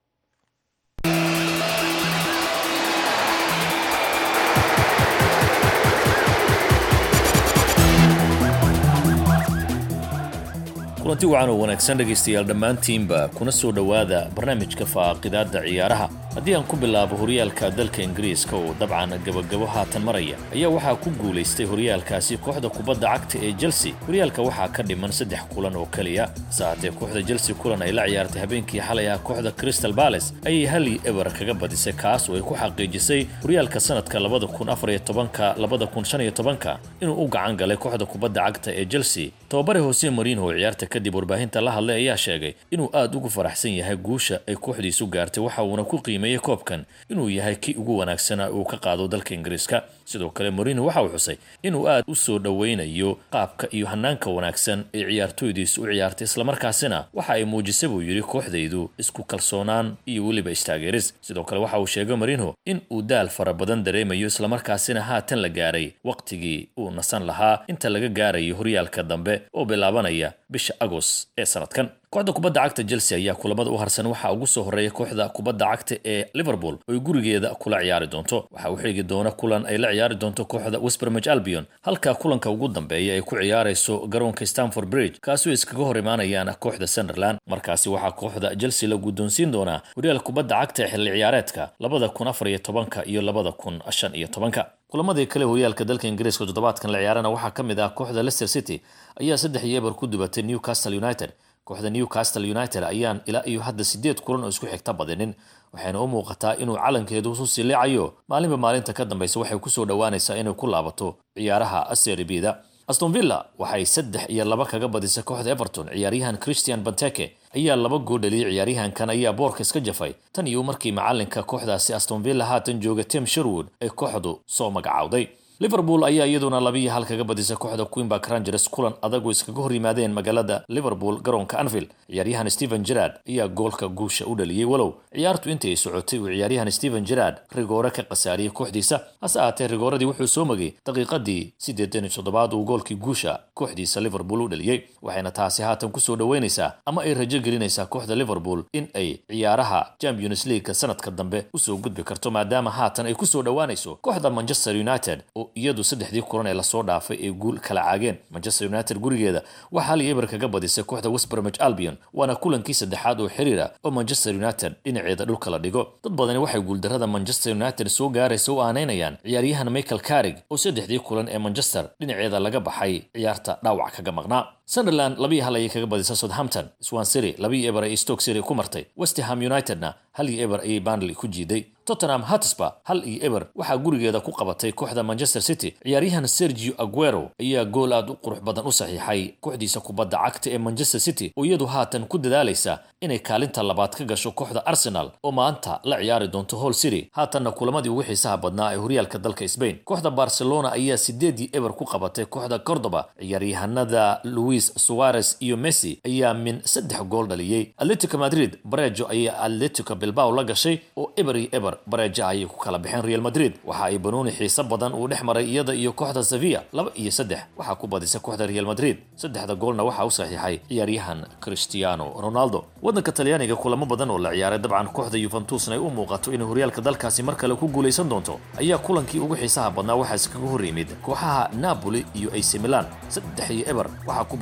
kulanti wacan oo wanaagsan dhegaystayaal dhammaantiinba kuna soo dhowaada barnaamijka faaqidaadda ciyaaraha haddii aan ku bilaabo horyaalka dalka ingiriiska oo dabcan gabagabo haatan maraya ayaa waxaa ku guulaystay horyaalkaasi kooxda kubadda cagta ee chelsea horyaalka waxaa ka dhiman saddex kulan oo keliya hase haatee kooxda chelsea kulan ay la ciyaartay habeenkii xalay ah kooxda crystal bales ayay hali eber kaga badisay kaas oo ay ku xaqiijisay horyaalka sanadka labada kun afar iyo tobanka labada kun shan iyo tobanka inuu u gacan galay kooxda kubadda cagta ee chelsea tababare hose mariinho oo ciyaarta kadib warbaahinta la hadlay ayaa sheegay inuu aad ugu faraxsan yahay guusha ay kooxdiisu gaartay waxa uuna ku qiimeeyey koobkan inuu yahay kii ugu wanaagsanaa uu ka qaado dalka ingiriiska sidoo kale morino waxa uu xusay inuu aad u soo dhoweynayo qaabka iyo hanaanka wanaagsan ee ciyaartooydiisu u ciyaartay islamarkaasina waxa ay muujisay buu yidhi kooxdaydu isku kalsoonaan iyo weliba istaageeris sidoo kale waxa uu sheegay marino in uu daal fara badan dareemayo islamarkaasina haatan la gaaray wakhtigii uu nasan lahaa inta laga gaarayo horyaalka dambe oo bilaabanaya bisha agos ee sanadkan kooxda kubadda cagta chelsea ayaa kulamada u harsan waxaa ugu soo horeeya kooxda kubadda cagta ee liverpool oo ay gurigeeda kula ciyaari doonto waxaa u xigi doona kulan ay la ciyaari doonto kooxda westbermage albion halka kulanka ugu dambeeya ay ku ciyaarayso garoonka stamford bridge kaasoo iskaga hor imaanayaan kooxda sunderland markaasi waxaa kooxda chelsea la guddoonsiin doonaa horyaal kubadda cagta ee xilli ciyaareedka labada kun afar iyo tobanka iyo labada kun shan iyo tobanka kulamadii kale horyaalka dalka ingiriiska toddobaadkan la ciyaarana waxaa ka mid ah kooxda leicester city ayaa saddex iyo eber ku dubatay newcastle united kooxda newcastle united ayaan ilaa iyo hadda sideed kulan oo isku xigta badinin waxayna u muuqataa inuu calankeedu isu siliicayo maalinba maalinta ka dambaysa waxay kusoo dhowaanaysaa inay ku laabato ciyaaraha seribida aston villa waxay saddex iyo laba kaga badisay kooxda everton ciyaaryahan christian banteke ayaa laba gool dhaliyay ciyaaryahankan ayaa boorka iska jafay tan iyo markii macalinka kooxdaasi aston villa haatan jooga tim sherwood ay kooxdu soo magacaawday liverpool ayaa iyaduna labiiyo hal kaga badisay kooxda queenbark rangers kulan adagoo iskaga hor yimaadeen magaalada liverpool garoonka anfield ciyaaryahan stephen gerard ayaa goolka guusha u dhaliyey walow ciyaartu intii ay socotay uu ciyaaryahan stephen gerard rigoore ka khasaariyey kooxdiisa hase ahaatee rigooradii wuxuu soo magay daqiiqadii siddeetan iyo toddobaad uu goolkii guusha kooxdiisa liverpool u dhaliyey waxayna taasi haatan kusoo dhoweynaysaa ama ay rajo gelinaysaa kooxda liverpool in ay ciyaaraha champions leagueka sanadka dambe usoo gudbi karto maadaama haatan ay kusoo dhowaanayso kooxda manchester united oo iyadu saddexdii kulan ee lasoo dhaafay ay guul kala caageen manchester united gurigeeda waxaa hal iyo eber kaga badisay kooxda westbermage albion waana kulankii saddexaad oo xiriira oo manchester united dhinaceeda dhulka la dhigo dad badani waxay guuldarrada manchester united soo gaaraysa u aanaynayaan ciyaaryahan michael carrig oo saddexdii kulan ee manchester dhinaceeda laga baxay ciyaarta dhaawac kaga maqnaa sunderland labiiyo hal ayay kaga badisay southampton swan city labiiyo eber ay stoke city ku martay westham unitedna hal iyo eber ayay banley ku jiiday tottenham hotspur hal iyo eber waxaa gurigeeda ku qabatay kooxda manchester city ciyaaryahan sergio aguero ayaa gool aad u qurux badan u saxiixay kooxdiisa kubadda cagta ee manchester city oo iyadu haatan ku dadaalaysa inay kaalinta labaad ka gasho kooxda arsenal oo maanta la ciyaari doonto hall city haatanna kulamadii ugu xiisaha badnaa ee horyaalka dalka spain kooxda barcelona ayaa sideedii eber ku qabatay kooxda cordoba ciyaaryahanada louis suarez iyo messi ayaa min saddex gool dhaliyey atletico madrid barejo ayaa atletico bilbao la gashay oo eber iyo eber bareja ayay ku kala baxeen real madrid waxa ay banooni xiise badan uu dhex maray iyada iyo kooxda sevilla laba iyo saddex waxaa ku badisay kooxda real madrid saddexda goolna waxaa u saxiixay ciyaaryahan cristiano ronaldo waddanka talyaaniga kulamo badan oo la ciyaaray dabcan kooxda yuventusna ay u muuqato inay horyaalka dalkaasi mar kale ku guulaysan doonto ayaa kulankii ugu xiisaha badnaa waxaa iskaga hor yimid kooxaha napoli iyo ac milan saddex iyo eber waxaa ku badisay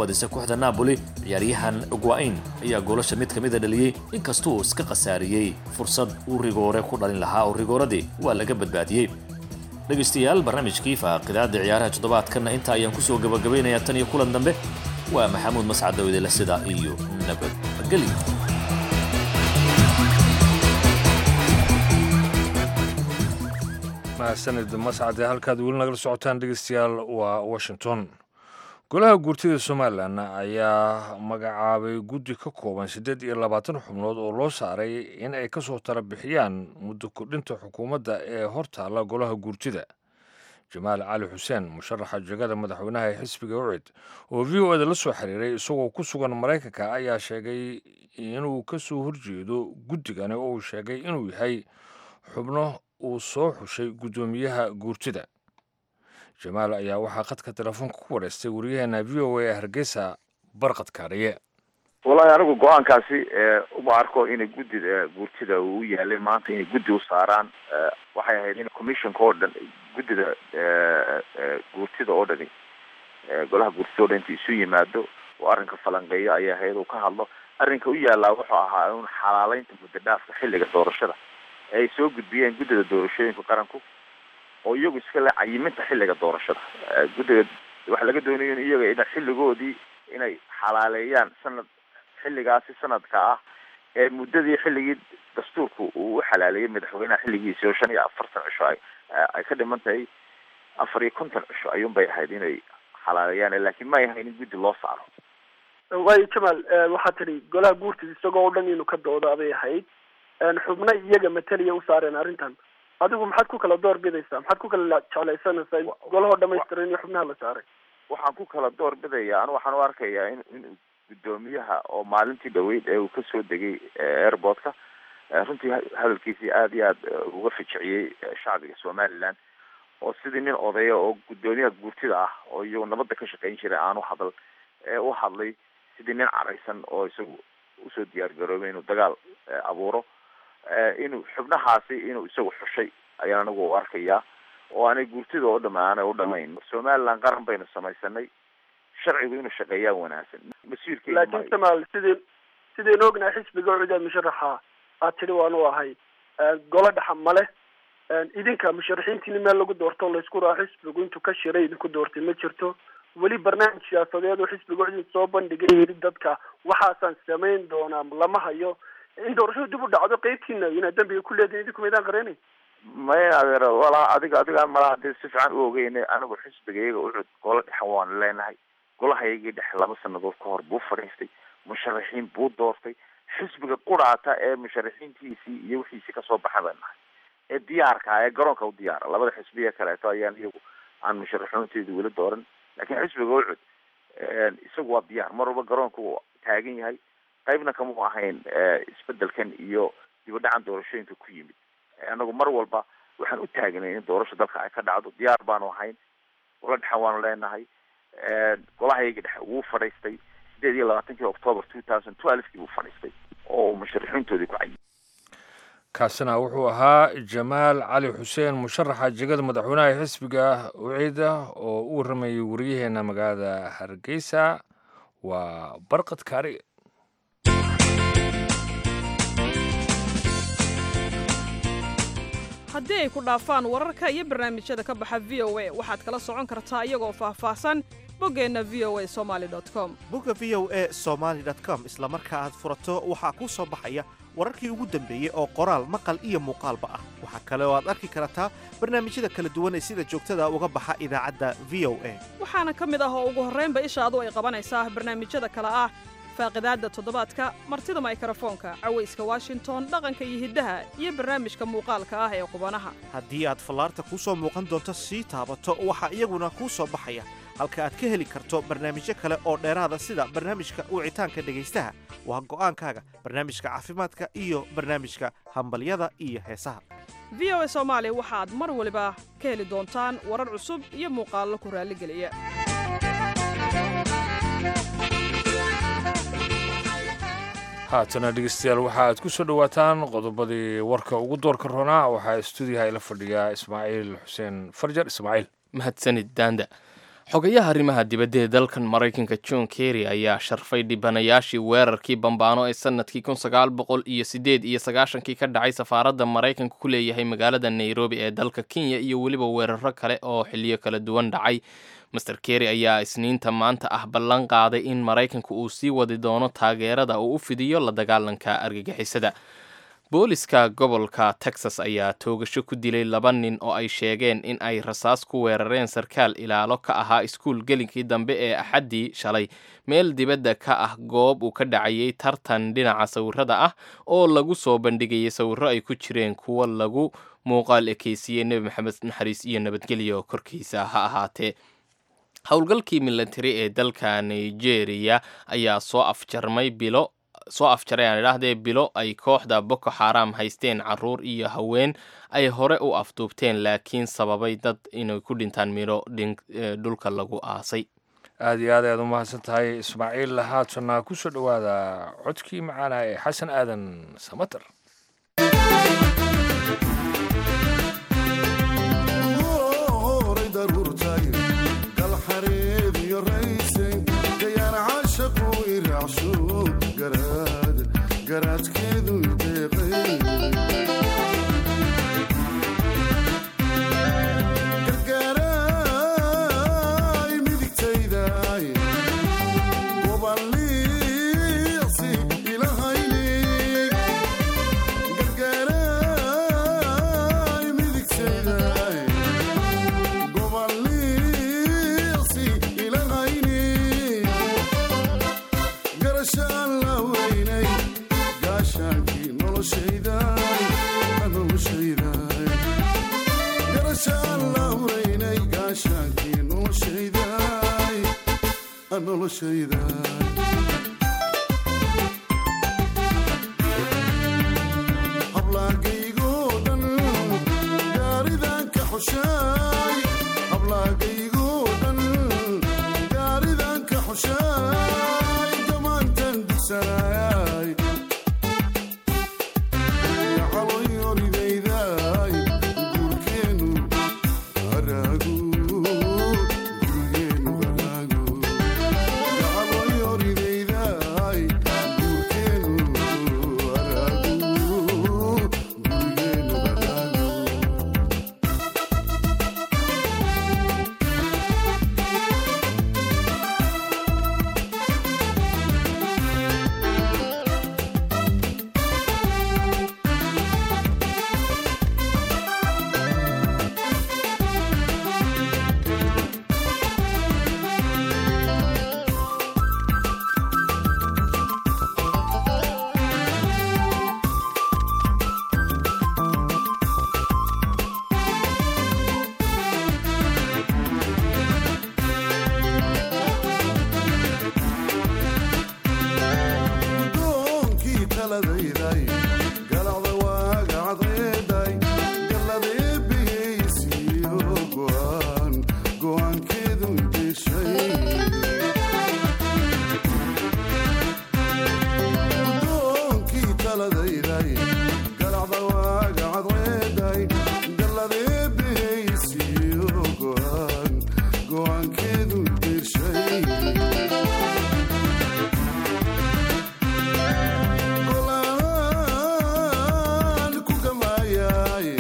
badisay kooxda napoli ciyaaryahan guain ayaa goolasha mid ka mida dhaliyey inkastuu iska khasaariyey fursad uu rigoore ku dhalin lahaa oo rigooradii waa laga badbaadiyey dhegaystayaal barnaamijkii faaqidaada ciyaaraha toddobaadkanna intaa ayaan kusoo gabagabaynayaa tan iyo kulan dambe waa maxamuud mascad dawidele sida iyo nabadgelyo mahadsanid mascade halkaad weli nagala socotaan dhegeystayaal waa washington golaha guurtida somalilan ayaa magacaabay guddi ka kooban siddeed iyo labaatan xubnood oo loo saaray in ay ka soo tala bixiyaan muddo kordhinta xukuumadda ee hortaalla golaha guurtida jamaal cali xuseen musharaxa jegada madaxweynaha ee xisbiga ucid oo v o eda la soo xiriiray isagoo ku sugan maraykanka ayaa sheegay inuu ka soo horjeedo guddigani oo uu sheegay inuu yahay xubno uu soo xushay guddoomiyaha guurtida jamaal ayaa waxaa khadka telefoonka ku wareystay wariyaheena v o a ee hargeysa barqad kaariye wallaahi anigu go-aankaasi uma arko inay guddida guurtida uu u yaalay maanta inay guddi u saaraan waxay ahayd in commissionka oo dhan guddida guurtida oo dhani golaha guurtida oo dhan inta isu yimaado oo arrinka falanqeeyo ayay ahayd uu ka hadlo arrinka u yaallaa wuxuu ahaa un xalaaleynta muddo dhaafka xilliga doorashada ee ay soo gudbiyeen guddida doorashooyinka qaranku oo iyagu iska le cayiminta xilliga doorashada guddiga waxaa laga doonayo in iyaga ina xilligoodii inay xalaaleeyaan sanad xilligaasi sanadka ah ee muddadii xilligii dastuurku uu u xalaaleeyay madaxweynaha xilligiisi oo shan iyo afartan cisho ay ay ka dhiman tahay afar iyo konton cisho ayuun bay ahayd inay xalaaleeyaan laakiin ma ay ahayn in guddi loo saaro waayo jamaal waxaa tidhi golaha guurtida isagoo o dhan inuu ka doodaa bay ahayd xubno iyaga mateliya u saareen arrintan adigu maxaad ku kala door bidaysaa maxaad ku kala jeclaysanaysaa in golahoo dhamaystiran iyo xubnaha la saaray waxaan ku kala door bidaya anu waxaan u arkayaa in in guddoomiyaha oo maalintii dhaweyd ee uu kasoo degay airportka runtii hadalkiisii aada iyo aad uga fijiciyey shacbiga somaliland oo sidii nin odaya oo guddoomiyaha guurtida ah oo iyagu nabadda ka shaqeyn jiray aanu hadal ee u hadlay sidii nin caraysan oo isagu usoo diyaar garoobay inuu dagaal abuuro inuu xubnahaasi inuu isagu xushay ayaan anigu u arkayaa oo aanay guurtida oo dhama aanay u dhamayn somaliland qaran baynu samaysanay sharcigu inuu shaqeeyaa wanaagsan mas-uulkeena laakiin jamaal sidii sidaynu ognahay xisbiga ucida musharaxa aad tidhi waanu ahay golo dhaxa male idinka musharaxiintiini meel lagu doorto laysku raaco xisbigu intuu ka shiray idinku doortay ma jirto weli barnaamij siyaasadeed oo xisbiga ucid soo bandhigay yidhi dadka waxaasaan samayn doonaa lama hayo in doorashadu dib u dhacdo qeybtiina inaad dambiga ku leedihin idinku maydaan qareenay maya adeer walaa adiga adiga malaa hadii si fiican u ogeyne anigu xisbigayaga ucud golo dhexan waanu leenahay golahayagii dhexe laba sanadood ka hor buu fadhiistay musharaxiin buu doortay xisbiga quraata ee musharaxiintiisii iyo wixiisii kasoo baxa baan nahay ee diyaarka ee garoonka u diyaara labada xisbiya kaleeto ayaan iyagu aan musharaxiinteedu weli dooran laakiin xisbiga ucud isagu waa diyaar mar walba garoonka uu taagan yahay qaybna kamau ahayn isbedelkan iyo dibadhacan doorashooyinka ku yimid anagu mar walba waxaan u taagnay in doorasho dalka ay ka dhacdo diyaar baanu ahayn gola dhexan waanu leenahay golahayagii dhexe wuu fadhiistay sideed iyo labaatankii october two thousand twelvekii buu fadhiistay oo musharaxiintoodii ku cayay kaasina wuxuu ahaa jamaal cali xuseen musharaxa jegada madaxweynaha xisbiga uciida oo u waramayay wariyaheena magaalada hargeysa waa barqad kaari haddii ay ku dhaafaan wararka iyo barnaamijyada ka baxa v o a waxaad kala socon kartaa iyagoo faahfaahsan boggeenna v o a somali com bogga v o a somaali com isla marka aad furato waxaa kuu soo baxaya wararkii ugu dambeeyey oo qoraal maqal iyo muuqaalba ah waxaa kale oo aad arki kartaa barnaamijyada kala duwan ee sida joogtada uga baxa idaacadda v o a waxaana ka mid ah oo ugu horraynba ishaadu ay qabanaysaa barnaamijyada kale ah faaqidaadda toddobaadka martida maykarafoonka cawayska washington dhaqanka iyo hiddaha iyo barnaamijka muuqaalka ah ee qubanaha haddii aad fallaarta kuu soo muuqan doonto sii taabato waxaa iyaguna kuu soo baxaya halka aad ka heli karto barnaamijyo kale oo dheeraada sida barnaamijka wicitaanka dhegaystaha waa go'aankaaga barnaamijka caafimaadka iyo barnaamijka hambalyada iyo heesaha v o a soomaali waxaad mar waliba ka heli doontaan warar cusub iyo muuqaallo ku raalligeliya haatana dhegeystayaal waxa aad ku soo dhowaataan qodobadii warka ugu doorka roonaa waxaa stuudiyaha ila fadhiyaa ismaaciil xuseen farjar ismaaciil mahadsanid daanda xogayaha arrimaha dibadda ee dalkan maraykanka john kerry ayaa sharfay dhibanayaashii weerarkii bambaano ee sanadkii kun sagaal boqol iyo sideed iyo sagaashankii ka dhacay safaaradda maraykanka ku leeyahay magaalada nairobi ee dalka kenya iyo weliba weeraro kale oo xiliyo kala duwan dhacay master kerry ayaa isniinta maanta ah ballan qaaday in maraykanka uu sii wadi doono taageerada uu u fidiyo la dagaalanka argagixisada booliska gobolka texas ayaa toogasho ku dilay laba nin oo ay sheegeen in ay rasaas ku weerareen sarkaal ilaalo ka ahaa iskuul gelinkii dambe ee axaddii shalay meel dibadda ka ah goob uu ka dhacayay tartan dhinaca sawirada ah oo lagu soo bandhigayay sawirro ay ku jireen kuwa lagu muuqaal ekeysiiyey nebi maxamed naxariis iyo nabadgelyo korkiisa ha ahaatee howlgalkii militari ee dalka nigeria ayaa soo afjarmay bilo soo afjaray aan idhaahdee bilo ay kooxda boko xaram haysteen caruur iyo haween ay hore u afduubteen laakiin sababay dad inay ku dhintaan midho dhulka lagu aasay aada iyo aad ayaad u mahadsan tahay ismaaciil haatana ku soo dhowaada codkii macaana ee xasan aadan samater garaadkeedu deeqay gargaaraay midigtaydaay goballiiqsi ilahayni gargaaraay midigtaydaay goballiiqsi ilahayni garashaan la weynay gaashaankii noloshaydaay noloshaydaay garashaan la weynay gaashaankii noloshaydaay noloshaydaay hablaagaygoo dhan gaaridan ka xushaay hablaagaygoo dhan gaaridan ka xushaay gamaantan dugsanaay gacaloyoridaydaay guurkeenu haraagu gurgeenu haraagu gacaloyoridaydaay guurkeenu haraagu gurgeenu haraagu doonkii taladayday galacda waaga cadceeday galladee bihaysiiyo go'aan go'aankeedu deshay doonkii taladayday galacda waaga cadceeday galladee bihaysiiyo go'aan go'aankeedu deshay golaan ku gamaayay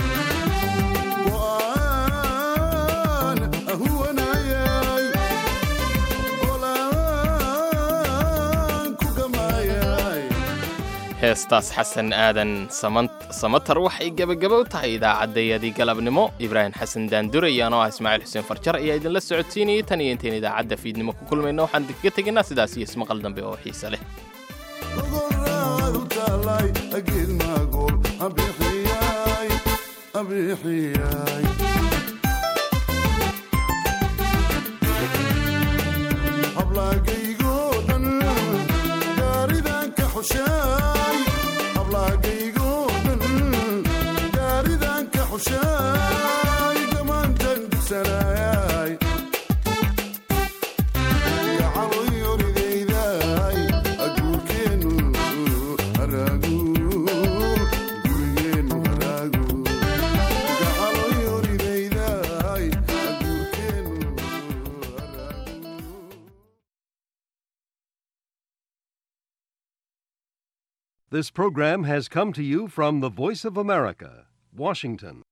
go'aan ahuwanayay golaan ku gamaayay heestaas xasan aadan samatar waxay gebagaba u tahay idaacaddayadii galabnimo ibraahim xasan daandurayaan oo ah ismaaciil xuseen farjar ayaa idinla socodsiinayay tan iyo intayn idaacadda fiidnimo ku kulmayno waxaan idinkaga tegaynaa sidaas iyo ismaqal dambe oo xiise leh gogoraadu taalay ageed maagool abixiyay abixiyay hablaagaygoo dhan gaaridan ka xushaay hablaagaygoo dhan gaaridan ka xushaay gamaantan dugsanaayay gacaloyoridaydaay aguurkeenu haraagu gurigeenu haraagu gacaloyoridaydaay aguurkeenu haraagu This program has come to you from the Voice of America, Washington.